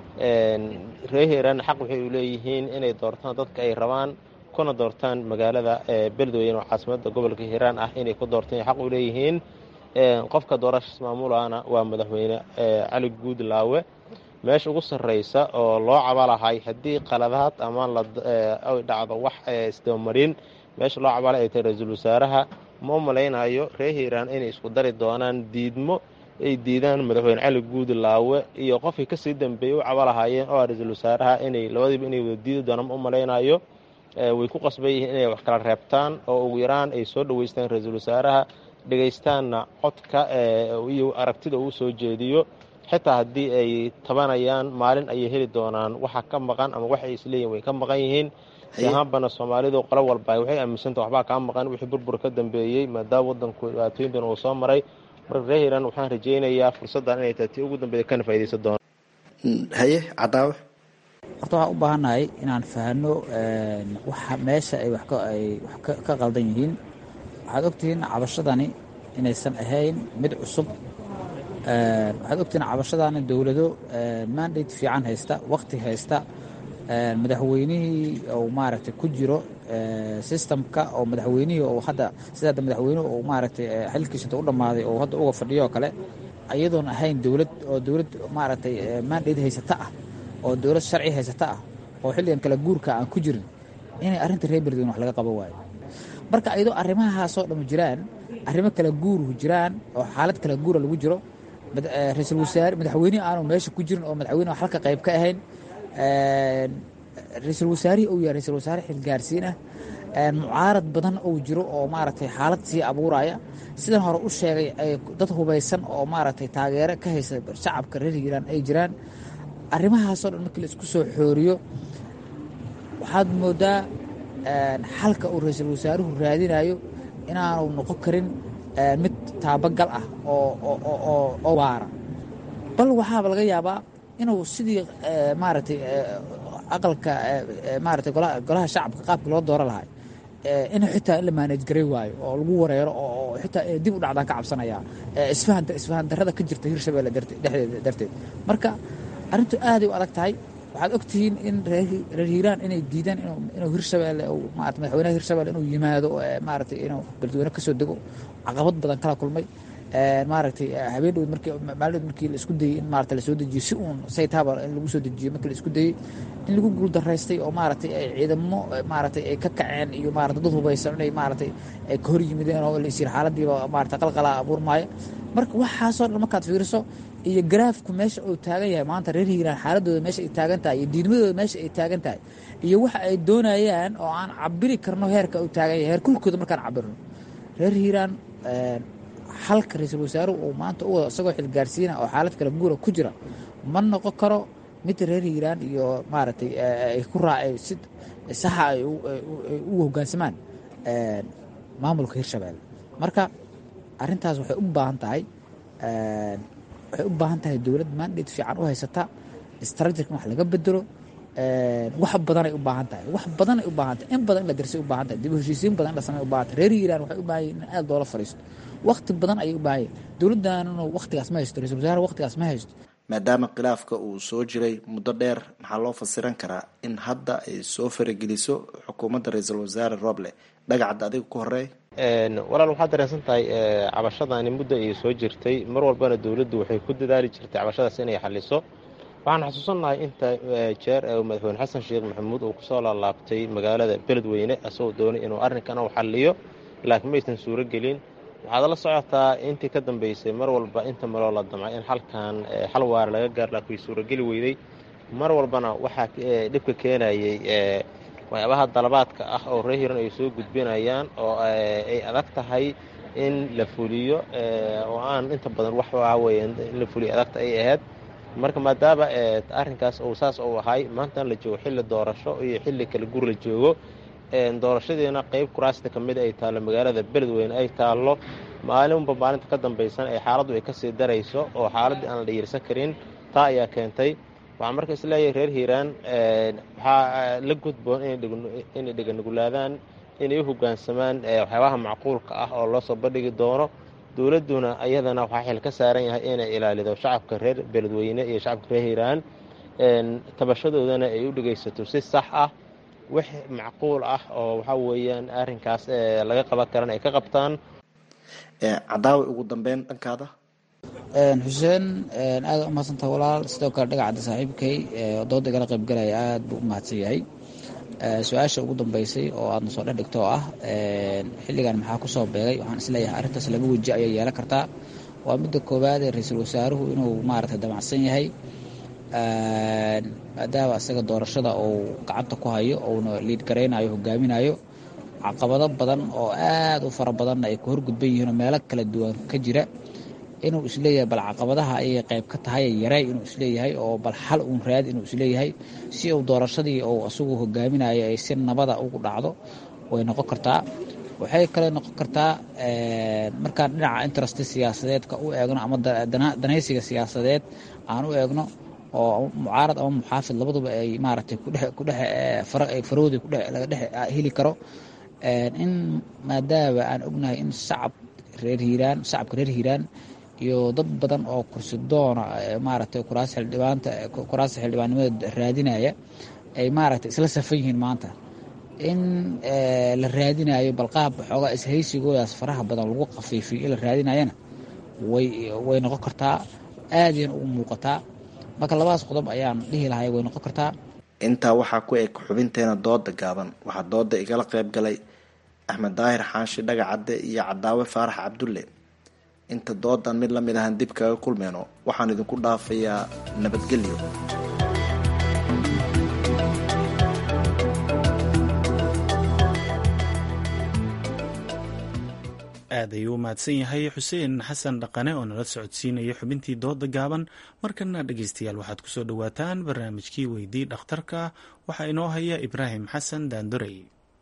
reer hiran xaq waxay u leeyihiin inay doortaan dadka ay rabaan kuna doortaan magaalada beledweyne oo caasimadda gobolka hiiraan ah inay ku doortaan xaq u leeyihiin qofka doorashas maamulana waa madaxweyne cali guudlaawe meesha ugu sarreysa oo loo cabalahay haddii qaladaad ama ay dhacdo wax isdabamarin meesha loo cabalay ay tahay ra-iisul wasaaraha ma u malaynayo reer hiiraan inay isku dari doonaan diidmo ay diidaan madaxweyne cali guudlaawe iyo qofkii kasii dambeeyey u cabalahaayeen oo ra-iisul wasaaraha inay labadiiba inay wada diidi doonaan ma u malaynayo way ku qasban yihiin inay wax kala reebtaan oo ugu yaraan ay soo dhoweystaan ra-iisul wasaaraha dhegaystaanna codka iyo aragtida uu soo jeediyo xitaa haddii ay tabanayaan maalin ayay heli doonaan waxa ka maqan ama waxay isleeyihin way ka maqan yihiin si ahaanbana soomaalidu qolo walba waxay aaminsanta waxbaa kaa maqan wixii burbur ka dambeeyey maadaama wadanku dhibaatooyin badan uu soo maray marka reer hiiraan waxaan rajaynayaa fursaddan inay tahay tii ugu dambeeya kana faa'iidaysan doona haye cadaawe horta waxaan u baahannahay inaan fahanno waxa meesha ay wax ka qaldan yihiin waxaad ogtihiin cabashadani inaysan ahayn mid cusub waxaad ogtihiin cabashadani dowlado mandate fiican haysta waqti haysta madaxweynihii uu maaragtay ku jiro systemka oo madaxweynihii oo hadda sida hadda madaxweynuhu uu maaragtay xilkiisa inta u dhammaaday oo hadda uga fadhiyo oo kale iyadoon ahayn dowlad oo dowlad maaragtay mandate haysata ah oo dowlad sharci haysata ah oo xilligan kala guurka aan ku jirin inay arrinta reer beledweyne wax laga qaban waayo marka ayadoo arrimahaasoo dhamma jiraan arrimo kala guuruhu jiraan oo xaalad kala guura lagu jiro ra-iisul wasaare madaxweyne aanu meesha ku jirin oo madaxweyne halka qayb ka ahayn ra-iisul wasaarihii uu yahay ra-isul wasaare xilgaarsiin ah mucaarad badan uu jiro oo maaragtay xaalad sii abuuraya sidan hore u sheegay ay dad hubaysan oo maaragtay taageero ka haysa shacabka reer hiiraan ay jiraan arrimahaasoo dhan markii la isku soo xooriyo waxaad moodaa xalka uu ra-iisul wasaaruhu raadinayo inaanu noqon karin mid taabagal ah oo waara bal waxaaba laga yaabaa inuu sidii maaragtay aqalka maaragtay golaha shacabka qaabkii loo dooro lahay in xitaa in la maanaj garay waayo oo lagu wareero oo xitaa dib u dhacdaan ka cabsanaya isfahan darrada ka jirta hirshabelle dhexdeeda darteed marka arrintu aaday u adag tahay waxaad ogtihiin in reer hiiraan inay diidaan inuu hirshabelle maarata madaxweynaha hirshabelle inuu yimaado maaragtay inuu beledweyne kasoo dego caqabad badan kala kulmay maaragtay habeen markii maalin markii la isku dayey in maarata lasoo dejiyo si uun saytaaba in lagu soo dejiyo markii la isku dayey in lagu guuldaraystay oo maaragtay ay ciidamo maaragtay ay ka kaceen iyo maarata dad hubaysan inay maaragtay ay ka hor yimideen oo la isyir xaaladiiba maarata qalqalaa abuurmaayo marka waxaasoo dhan markaad fiiriso iyo garaafku meesha uu taagan yahay maanta reer hiiraan xaaladooda meesha ay taagan tahay iyo diidmadooda meesha ay taagan tahay iyo waxa ay doonayaan oo aan cabiri karno heerka uu taagan yahay heer kulkooda markaan cabirno reer hiiraan xalka ra-iisul wasaaruhu uu maanta u wado isagoo xilgaarsiina oo xaalad kala guura ku jira ma noqon karo mid reer hiiraan iyo maaragtay ay ku raacay si saxa ay u hoggaansamaan maamulka hirshabelle marka arrintaas waxay u baahan tahay waxay u baahan tahay dowlad mandate fiican u haysata strategic wax laga bedelo wax badanay u baahan tahay wax badanay u baahan tahay in badan in la dirsay u baahan tahay dib u heshiisiin badan in la samey u baahan tahay reer hiiraan waxay u baahan yihin in aad loola fadhiisto waqti badan ayay u baahan yihin dowladdaanuna waqtigaas ma haysto ra-isul wasaare waqtigaas ma haysto maadaama khilaafka uu soo jiray muddo dheer maxaa loo fasiran karaa in hadda ay soo farageliso xukuumadda ra-iisul wasaare roble dhagacad adiga ku horeey walaal waxaad dareensan tahay cabashadani muddo ay soo jirtay mar walbana dowladdu waxay ku dadaali jirtay cabashadaas inay xaliso waxaan xasuusannahay inta jeer madaxweyne xasan sheekh maxamuud uu kusoo laalaabtay magaalada beledweyne asagoo doonay inuu arrinkan u xaliyo laakiin maysan suuro gelin waxaad la socotaa intii ka dambeysay mar walba inta maloo la damcay in xalkan xal waara laga gaar laakiin way suurogeli weyday mar walbana waxaa dhibka keenayay waxyaabaha dalabaadka ah oo reer hiran ay soo gudbinayaan oo ay adag tahay in la fuliyo oo aan inta badan wax waxa weeye in la fuliyo adagta ay ahayd marka maadaama arrinkaas uu saas uu ahay maantana la joogo xilli doorasho iyo xilli kale gur la joogo doorashadiina qeyb kuraasta ka mid ay taallo magaalada beledweyne ay taallo maalinba maalinta ka dambaysan ee xaaladdu ay kasii darayso oo xaaladdii aan la dhiirsan karin taa ayaa keentay waxaan marka isleeyahay reer hiiraan waxaa la gudboon inay dheganugulaadaan inay u hoggaansamaan waxyaabaha macquulka ah oo loo soo bandhigi doono dowladduna iyadana waxaa xil ka saaran yahay inay ilaalido shacabka reer beledweyne iyo shacabka reer hiiraan tabashadoodana ay u dhegaysato si sax ah wix macquul ah oo waxaa weeyaan arrinkaas laga qaban karan ay ka qabtaan cadaawi ugu dambeyn dhankaada xuseen aada u mahadsantaha walaal sidoo kale dhagacadda saaxiibkay dooda igala qaybgalaya aada buu u mahadsan yahay su-aasha ugu dambeysay oo aadna soo dhex dhigto oo ah xilligan maxaa ku soo beegay waxaan isleeyahay arrintaas laba weji ayay yeelan kartaa waa midda koowaad ee ra-iisul wasaaruhu inuu maaragtay damacsan yahay maadaama isaga doorashada uu gacanta ku hayo uuna liid garaynayo hogaaminayo caqabado badan oo aada u fara badanna ay ku horgudban yihiin oo meelo kala duwan ka jira inuu isleeyahay bal caqabadaha ayay qayb ka tahay yaray inuu isleeyahay oo bal xal uun raad inuu isleeyahay si uu doorashadii uu isagu hogaaminayo ay si nabada ugu dhacdo way noqon kartaa waxay kale noqon kartaa markaan dhinaca interest siyaasadeedka u eegno ama danaysiga siyaasadeed aan u eegno oo mucaarad ama muxaafid labaduba ay maaragtay kudhefarowdi laga dhex heli karo in maadaama aan ognahay in shacab reer hiiraan shacabka reer hiiraan iyo dad badan oo kursi doona maaragtay kuraas xildhibaanta kuraasta xildhibaannimada raadinaya ay maaragtay isla safan yihiin maanta in la raadinayo balqaab xoogaa ishaysigoodaas faraha badan lagu khafiifiyo in la raadinayana way way noqon kartaa aadayna ugu muuqataa marka labadaas qodob ayaan dhihi lahay way noqon kartaa intaa waxaa ku eg xubinteena dooda gaaban waxaa dooda igala qayb galay axmed daahir xaashi dhagacadde iyo cadaawe faarax cabdulle inta doodan mid lamid ahan dib kaga kulmeyno waxaan idinku dhaafayaa nabadgelyo aad ayuu u mahadsan yahay xuseen xasan dhaqane oo nala socodsiinaya xubintii dooda gaaban markana dhegeystayaal waxaad kusoo dhowaataan barnaamijkii weydii dhakhtarka waxaa inoo haya ibraahim xasan daandorey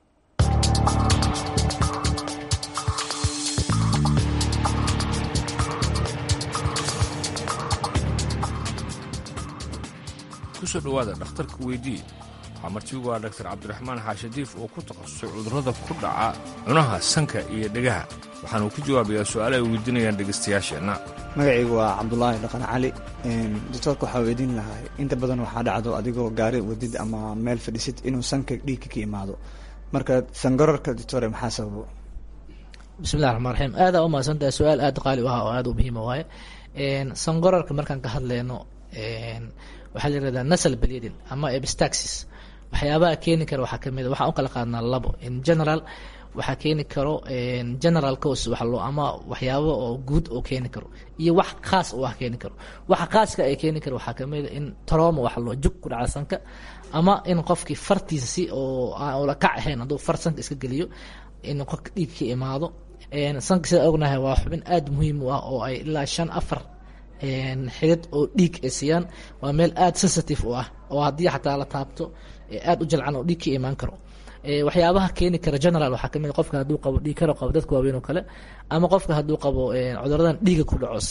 kusoo dhowaada dhakhtarka weydii waxaa martigu waa dhaktar cabdiraxmaan xaashadiif oo ku takhasusay cudurrada ku dhaca cunaha sanka iyo dhegaha waxaanuu ku jawaabayaa su-aala ay weydiinayaan dhegaystayaasheenna magacaygu waa cabdulaahi dhaqan cali doctoorka waxaa weydiin lahaa inta badan waxaa dhacdo adigoo gaari wadid ama meel fadhisid inuu sanka dhiigka ka imaado marka sangararka doctore maxaa sababo bismillahi raxmaan raxiim aada u mahadsantahay su-aal aada qaali u ah oo aada u muhiima waaye sangorarka markaan ka hadleyno waxaa la yirahdaa nasal bleeding ama epistaxis waxyaabaha keeni kara waxaa kamid a waxaan u kala qaadnaa labo in general waxaa keeni karo general cause wax loo ama waxyaabo oo guud oo keeni karo iyo wax khaas oo wax keeni karo waxa khaaska ay keeni karo waxaa kamid a in trauma wax loo jug ku dhaca sanka ama in qofkii fartiisa si oo aan ula kac ahayn hadduu far sanka iska geliyo in qofka dhiig ka imaado sanka sida ognahay waa xubin aada muhiim u ah oo ay ilaa shan afar xidid oo dhiig ay siiyaan waa meel aada sensitive u ah oo haddii xataa la taabto aada u jalcan oo dhiig ka imaan karo waxyaabaha keeni kara general waxaa kamid qofka hadduu qabo dhiig karo qabo dadka waaweyn oo kale ama qofka hadduu qabo cuduradan dhiiga ku dhaco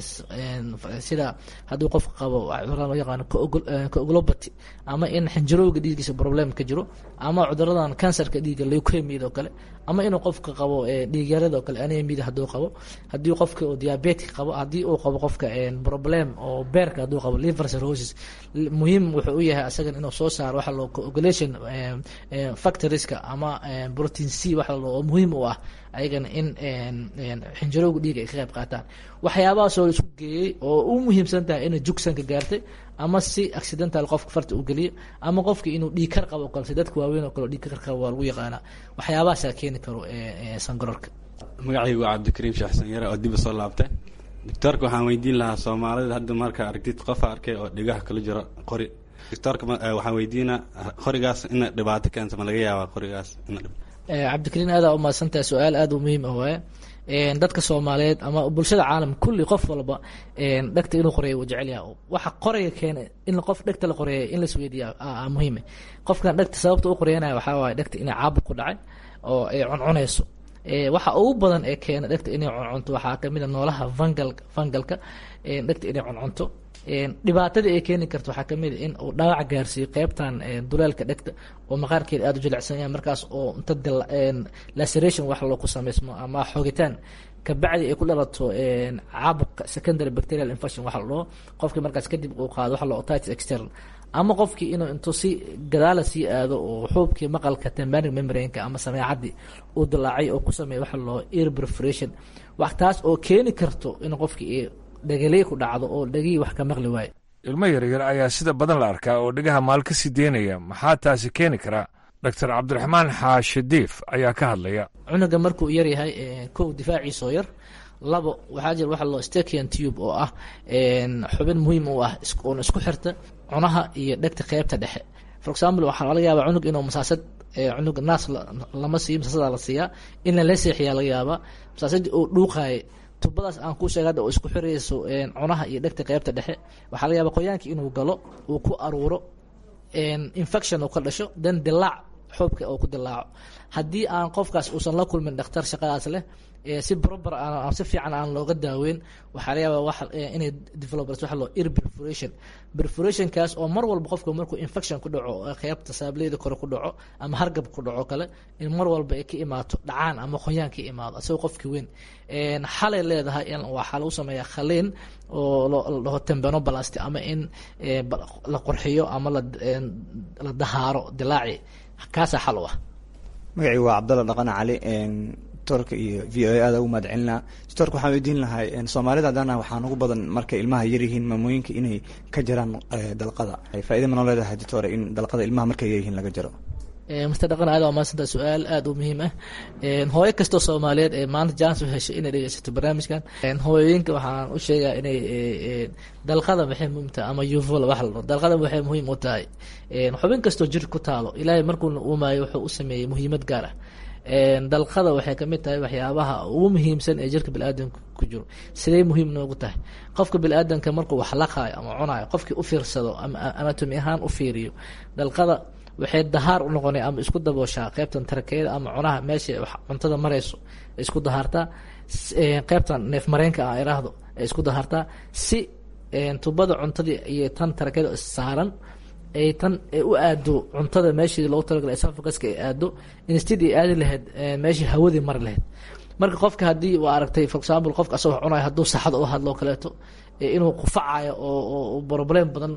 sida hadduu qofka qabo cuduradan loo yaqaano coagulopathy ama in xinjirowga dhiiggiisa problem ka jiro ama cuduradan kansarka dhiigga leukemiyada oo kale ama inuu qofka qabo dhiigyarada oo kale anemiyada hadduu qabo haddii qofka uu diabetic qabo haddii uu qabo qofka problem oo beerka hadduu qabo liver cirrhosis muhiim wuxuu u yahay asagan inuu soo saaro waxa loo coagulation factorieska ama protein c waxa loo oo muhiim u ah ayagana in xinjirowga dhiiga ay ka qayb qaataan waxyaabahaasoo la isku geeyey oo u muhiimsan tahay inay jugsanka gaartay ama si accidental qofka farta u geliyo ama qofka inuu dhiig kar qabo kale dadka waaweyn oo kale dhiig kar qabo waa lagu yaqaanaa waxyaabahaasaa keeni karo sangororka magacaygu waa cabdikariim sheekh sanyare oo dib soo laabtay doctoorka waxaan weydiin lahaa soomaalida hadda marka aragtid qofa arkay oo dhigaha kala jiro qori doctoorka waxaan weydiinaa qorigaas ina dhibaato keento ma laga yaabaa qorigaas ina cabdikariin aadaa umahadsantahay su-aal aada u muhiim ah waaye dadka soomaaliyeed ama bulshada caalam kulli qof walba dhegta inuu qoreeya uu jecel yaha waxa qoraya keena in qof dhegta la qoreeya in lasweydiiya muhiime qofkan dhegta sababta u qoreyanaya waxaa waaye dhegta inay caabuq ku dhacay oo ay cuncunayso waxa ugu badan ee keena dhegta inay cuncunto waxaa kamid a noolaha vangal vangalka dhegta inay cuncunto dhibaatadii ay keeni karto waxaa kamid a in uu dhaawac gaarsiiyo qeybtan duleelka dhegta oo maqaarkeeda aada u jilicsan yahay markaas oo inta laceration wax loo ku samaysmo ama xoogitaan kabacdi ay ku dhalato caabuqa secondary bacterial infection waxa la dhaho qofkii markaas kadib uu qaado waxa la otitis external ama qofkii inuu intuu si gadaala sii aado oo xuubkii maqalka tembanic membrane-ka ama sameecadii uu dilaacay oo ku sameeya waxa loo ear perforation wax taas oo keeni karto in qofkii dhegaliy ku dhacdo oo dhegihii wax ka maqli waayo ilmo yaryar ayaa sida badan la arkaa oo dhegaha maal ka sii deynaya maxaa taasi keeni karaa doctor cabdiraxmaan xaashadiif ayaa ka hadlaya cunuga markuu yar yahay kow difaaciisoo yar labo waxaa jira waxa loo stakian tube oo ah xubin muhiim u ah oona isku xirta cunaha iyo dhegta qeybta dhexe for example waxaa laga yaabaa cunug inuu masaasad cunug naas lama siiyo masaasadaa la siiyaa in lala seexiyaa laga yaabaa masaasadii uu dhuuqaaya tubadaas aan ku sheega hadda oo isku xirayso cunaha iyo dhegta qeybta dhexe waxaa laga yaaba qoyaanka inuu galo uu ku aruuro infection uu ka dhasho then dilaac xoobka uu ku dilaaco haddii aan qofkaas uusan la kulmin dhakhtar shaqadaas leh si proper aan si fiican aan looga daaweyn waxaa laga yaabaa wax inay developers waxa loo ear perforation perforationkaas oo mar walba qofka markuu infection ku dhaco qeybta saableyda kore ku dhaco ama hargab ku dhaco kale in mar walba ay ka imaato dhacaan ama qoyaan ka imaado asagoo qofki weyn xalay leedahay waxaa lagu sameeyaa khaliin oo la dhaho tembanobalasti ama in la qurxiyo ama la dahaaro dilaaci kaasaa xal u ah magacii waa cabdalla dhaqane cali doctorka iyo v o a aada ugu mahad celinaa doctorka waxaan weydiin lahay soomaalida haddana waxaan ugu badan markay ilmaha yaryihiin maamooyinka inay ka jaraan dalqada faaida ma noo leedahay doctor in dalqada ilmaha markay yaryihiin laga jaro mr dhaqan aad waa mahadsanta su-aal aada u muhiim ah hooyo kastoo soomaaliyeed ee maanta jans u heshay inay dhegeysato barnaamijkan hooyooyinka waxaan u sheegaa inay dalqada maxay muhiim tahay ama uvol wax la dhaho dalqada waxay muhiim u tahay xubin kastoo jir ku taalo ilaahay markuu uumayo wuxuu u sameeyey muhiimad gaar ah dalqada waxay kamid tahay waxyaabaha ugu muhiimsan ee jirka biniaadanka ku jiro sidee muhiim noogu tahay qofka biniaadanka markuu wax laqaayo ama cunayo qofkii u fiirsado ama anatomi ahaan u fiiriyo dalqada waxay dahaar u noqonay ama isku dabooshaa qeybtan tarakeeda ama cunaha meesha cuntada marayso isku dahaartaa qeybtan neef mareenka ah iraahdo ay isku dahaartaa si tubada cuntadii iyo tan tarakeeda saaran ay tan u aado cuntada meeshii loogu talagalay esophaguska ay aado instead ay aadi lahayd meeshii hawadii mari lahayd marka qofka haddii waa aragtay for example qofka asagoo cunayo hadduu saxada u hadlo kaleeto inuu qufacayo oo problem badan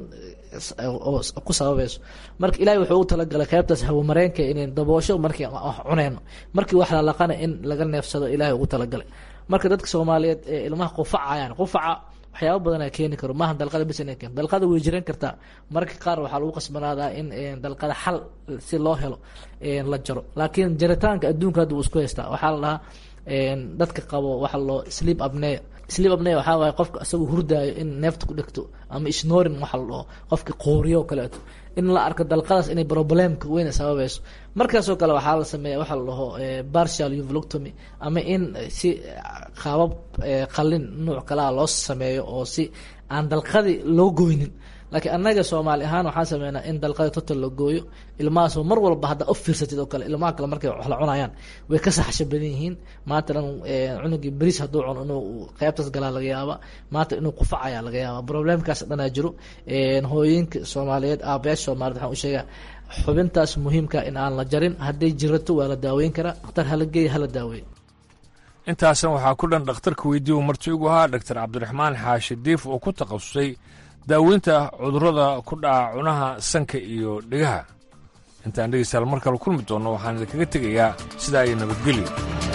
ku sababayso marka ilaahay wuxuu u talagalay qeybtaas hawamareenka inay daboosho markii wax cuneyno markii wax lalaqana in laga neefsado ilaahay ugu talagalay marka dadka soomaaliyeed ee ilmaha qufacayaan qufaca waxyaaba badanaa keeni karo maaha dalqada bis inay keento dalqada way jiran kartaa marka qaar waxaa lagu qasbanaadaa in dalqada xal si loo helo la jaro laakiin jaritaanka adduunka hadda wuu isku haystaa waxaa la dhahaa dadka qabo waxa loo sleep apnea sleep apnea waxaa waaye qofka isagoo hurdaayo in neefta ku dhegto ama snoring waxa la dhaho qofka qooriyo o kaleeto in la arko dalqadaas inay problemka weyn sababayso markaasoo kale waxaa la sameeya waxa la dhaho partial uvoloctomy ama in si qaabab qalin nuuc kalea loo sameeyo oo si aan dalqadii loo goynin laakiin annaga soomaali ahaan waxaan sameynaa in dalqada total la gooyo ilmahaasoo mar walba haddaa u fiirsatid oo kale ilmaha kale markay wax la cunayaan way ka saxsha badan yihiin maanta dhan cunugii beriis hadduu cuno inuu qeybtaas galaa laga yaaba maanta inuu qufacaya laga yaaba problemkaas dhanaa jiro hooyinka soomaaliyeed aabayaasha soomaaliyed waxaan u sheegaa xubintaas muhiimka in aan la jarin hadday jirato waa la daaweyn karaa dhakhtar hala geeya hala daaweey intaasan waxaa ku dhan dhakhtarka weydiiyu marti ugu ahaa dhaktar cabdiraxmaan xaashi diif oo ku takhasusay daaweynta cudurrada ku dhaca cunaha sanka iyo dhegaha intaan dhegeystayaal mar kale kulmi doonno waxaan idinkaga tegayaa sidaa iyo nabadgelyo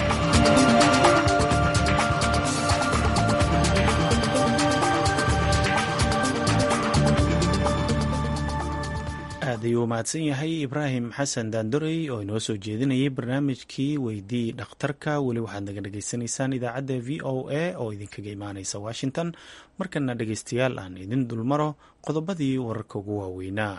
aad ayuu mahadsan yahay ibraahim xasan daandorey oo inoo soo jeedinayay barnaamijkii weydii dhakhtarka weli waxaad naga dhagaysanaysaan idaacadda v o a oo idinkaga imaaneysa washington markana dhegeystayaal aan idin dulmaro qodobadii wararka ugu waaweynaa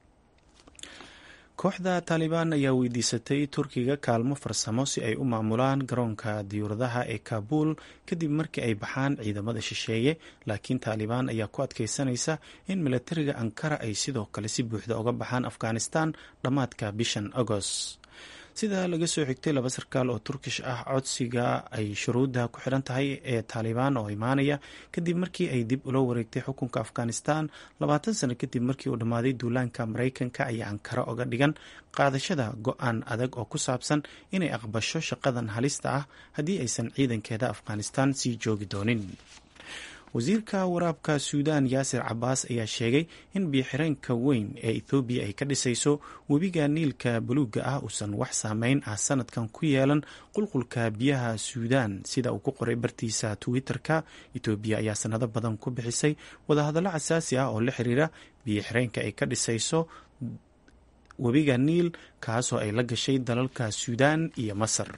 kooxda taalibaan ayaa weydiisatay turkiga kaalmo farsamo si ay u maamulaan garoonka diyuuradaha ee kaabul kadib markii ay baxaan ciidamada shisheeye laakiin taalibaan ayaa ku adkeysanaysa in milatariga ankara ay sidoo kale si buuxda uga baxaan afghanistan dhammaadka bishan agost sida laga soo xigtay laba sarkaal oo turkish ah codsiga ay shuruudda ku xidhan tahay ee taalibaan oo imaanaya kadib markii ay dib ula wareegtay xukunka afghanistan labaatan sano kadib markii uu dhammaaday duulaanka maraykanka ayaa ankara oga dhigan qaadashada go-aan adag oo ku saabsan inay aqbasho shaqadan halista ah haddii aysan ciidankeeda afghanistan sii joogi doonin wasiirka waraabka suudaan yaasir cabaas ayaa sheegay in biyoxireenka weyn ee ethoobiya ay ka dhisayso webiga niilka buluugga ah uusan wax saameyn ah sanadkan ku yeelan qulqulka biyaha suudaan sida uu ku qoray bartiisa twitter-ka etoobiya ayaa sanado badan ku bixisay wadahadallo xasaasi ah oo la xiriira biyoxireenka ay ka dhisayso webiga niil kaasoo ay la gashay dalalka suudaan iyo masar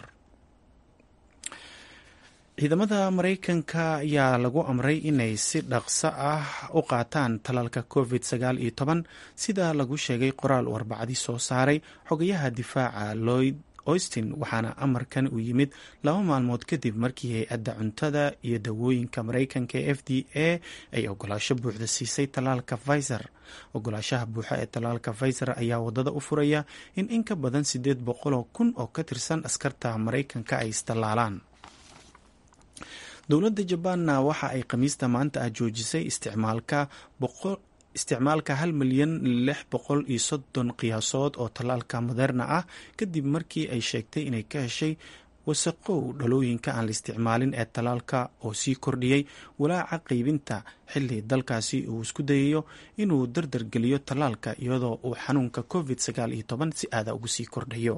ciidamada maraykanka ayaa lagu amray inay si dhaqso ah u qaataan talaalka covid sagaal iyo toban sida lagu sheegay qoraal uu arbacadii soo saaray xogayaha difaaca lloyd austin waxaana amarkan uu yimid laba maalmood kadib markii hay-adda cuntada iyo dawooyinka maraykanka ee f d a ay ogolaasho buuxda siisay talaalka pfizer ogolaashaha buuxa ee talaalka pfizer ayaa wadada u furaya in in ka badan sideed boqoloo kun oo ka tirsan askarta maraykanka ay istallaalaan dowladda jabaanna waxa ay khamiista maanta ah joojisay isticmaalka isticmaalka hal milyan lix boqol iyo soddon qiyaasood oo tallaalka moderna ah kadib markii ay sheegtay inay ka heshay wasaqow dhalooyinka aan la isticmaalin ee tallaalka oo sii kordhiyey walaaca qaybinta xilli dalkaasi uu isku dayayo inuu dardargeliyo tallaalka iyadoo uu xanuunka covid sagaal iyo toban si aada ugu sii kordhayo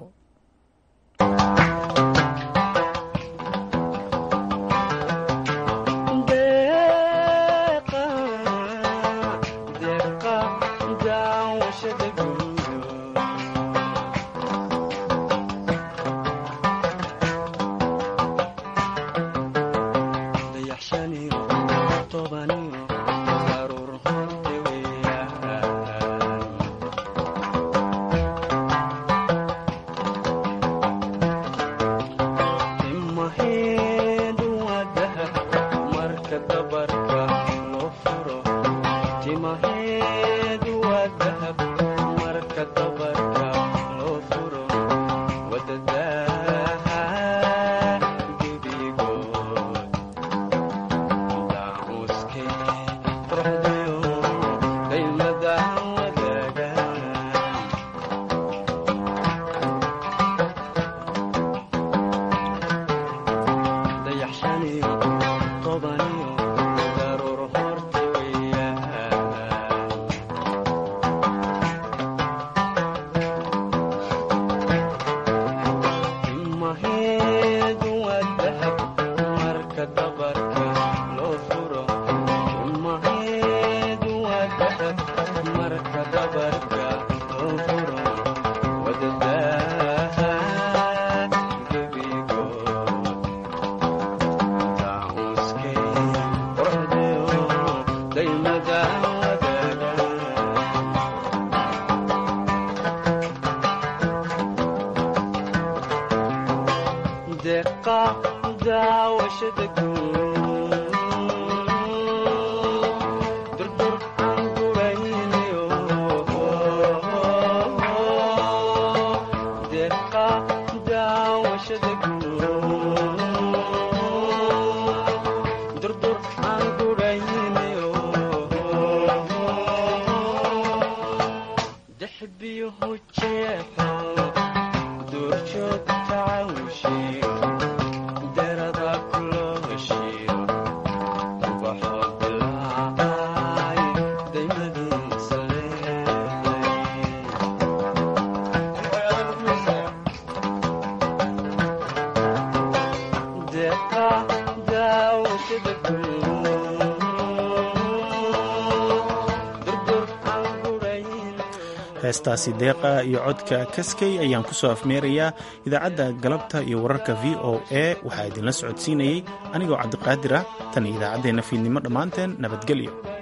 heestaasi deeqa iyo codka kaskay ayaan ku soo afmeerayaa idaacadda galabta iyo wararka v o a waxaa idinla socodsiinayey anigoo cabdiqaadir ah tan iyo idaacaddeenna fiidnimo dhammaanteen nabadgelyo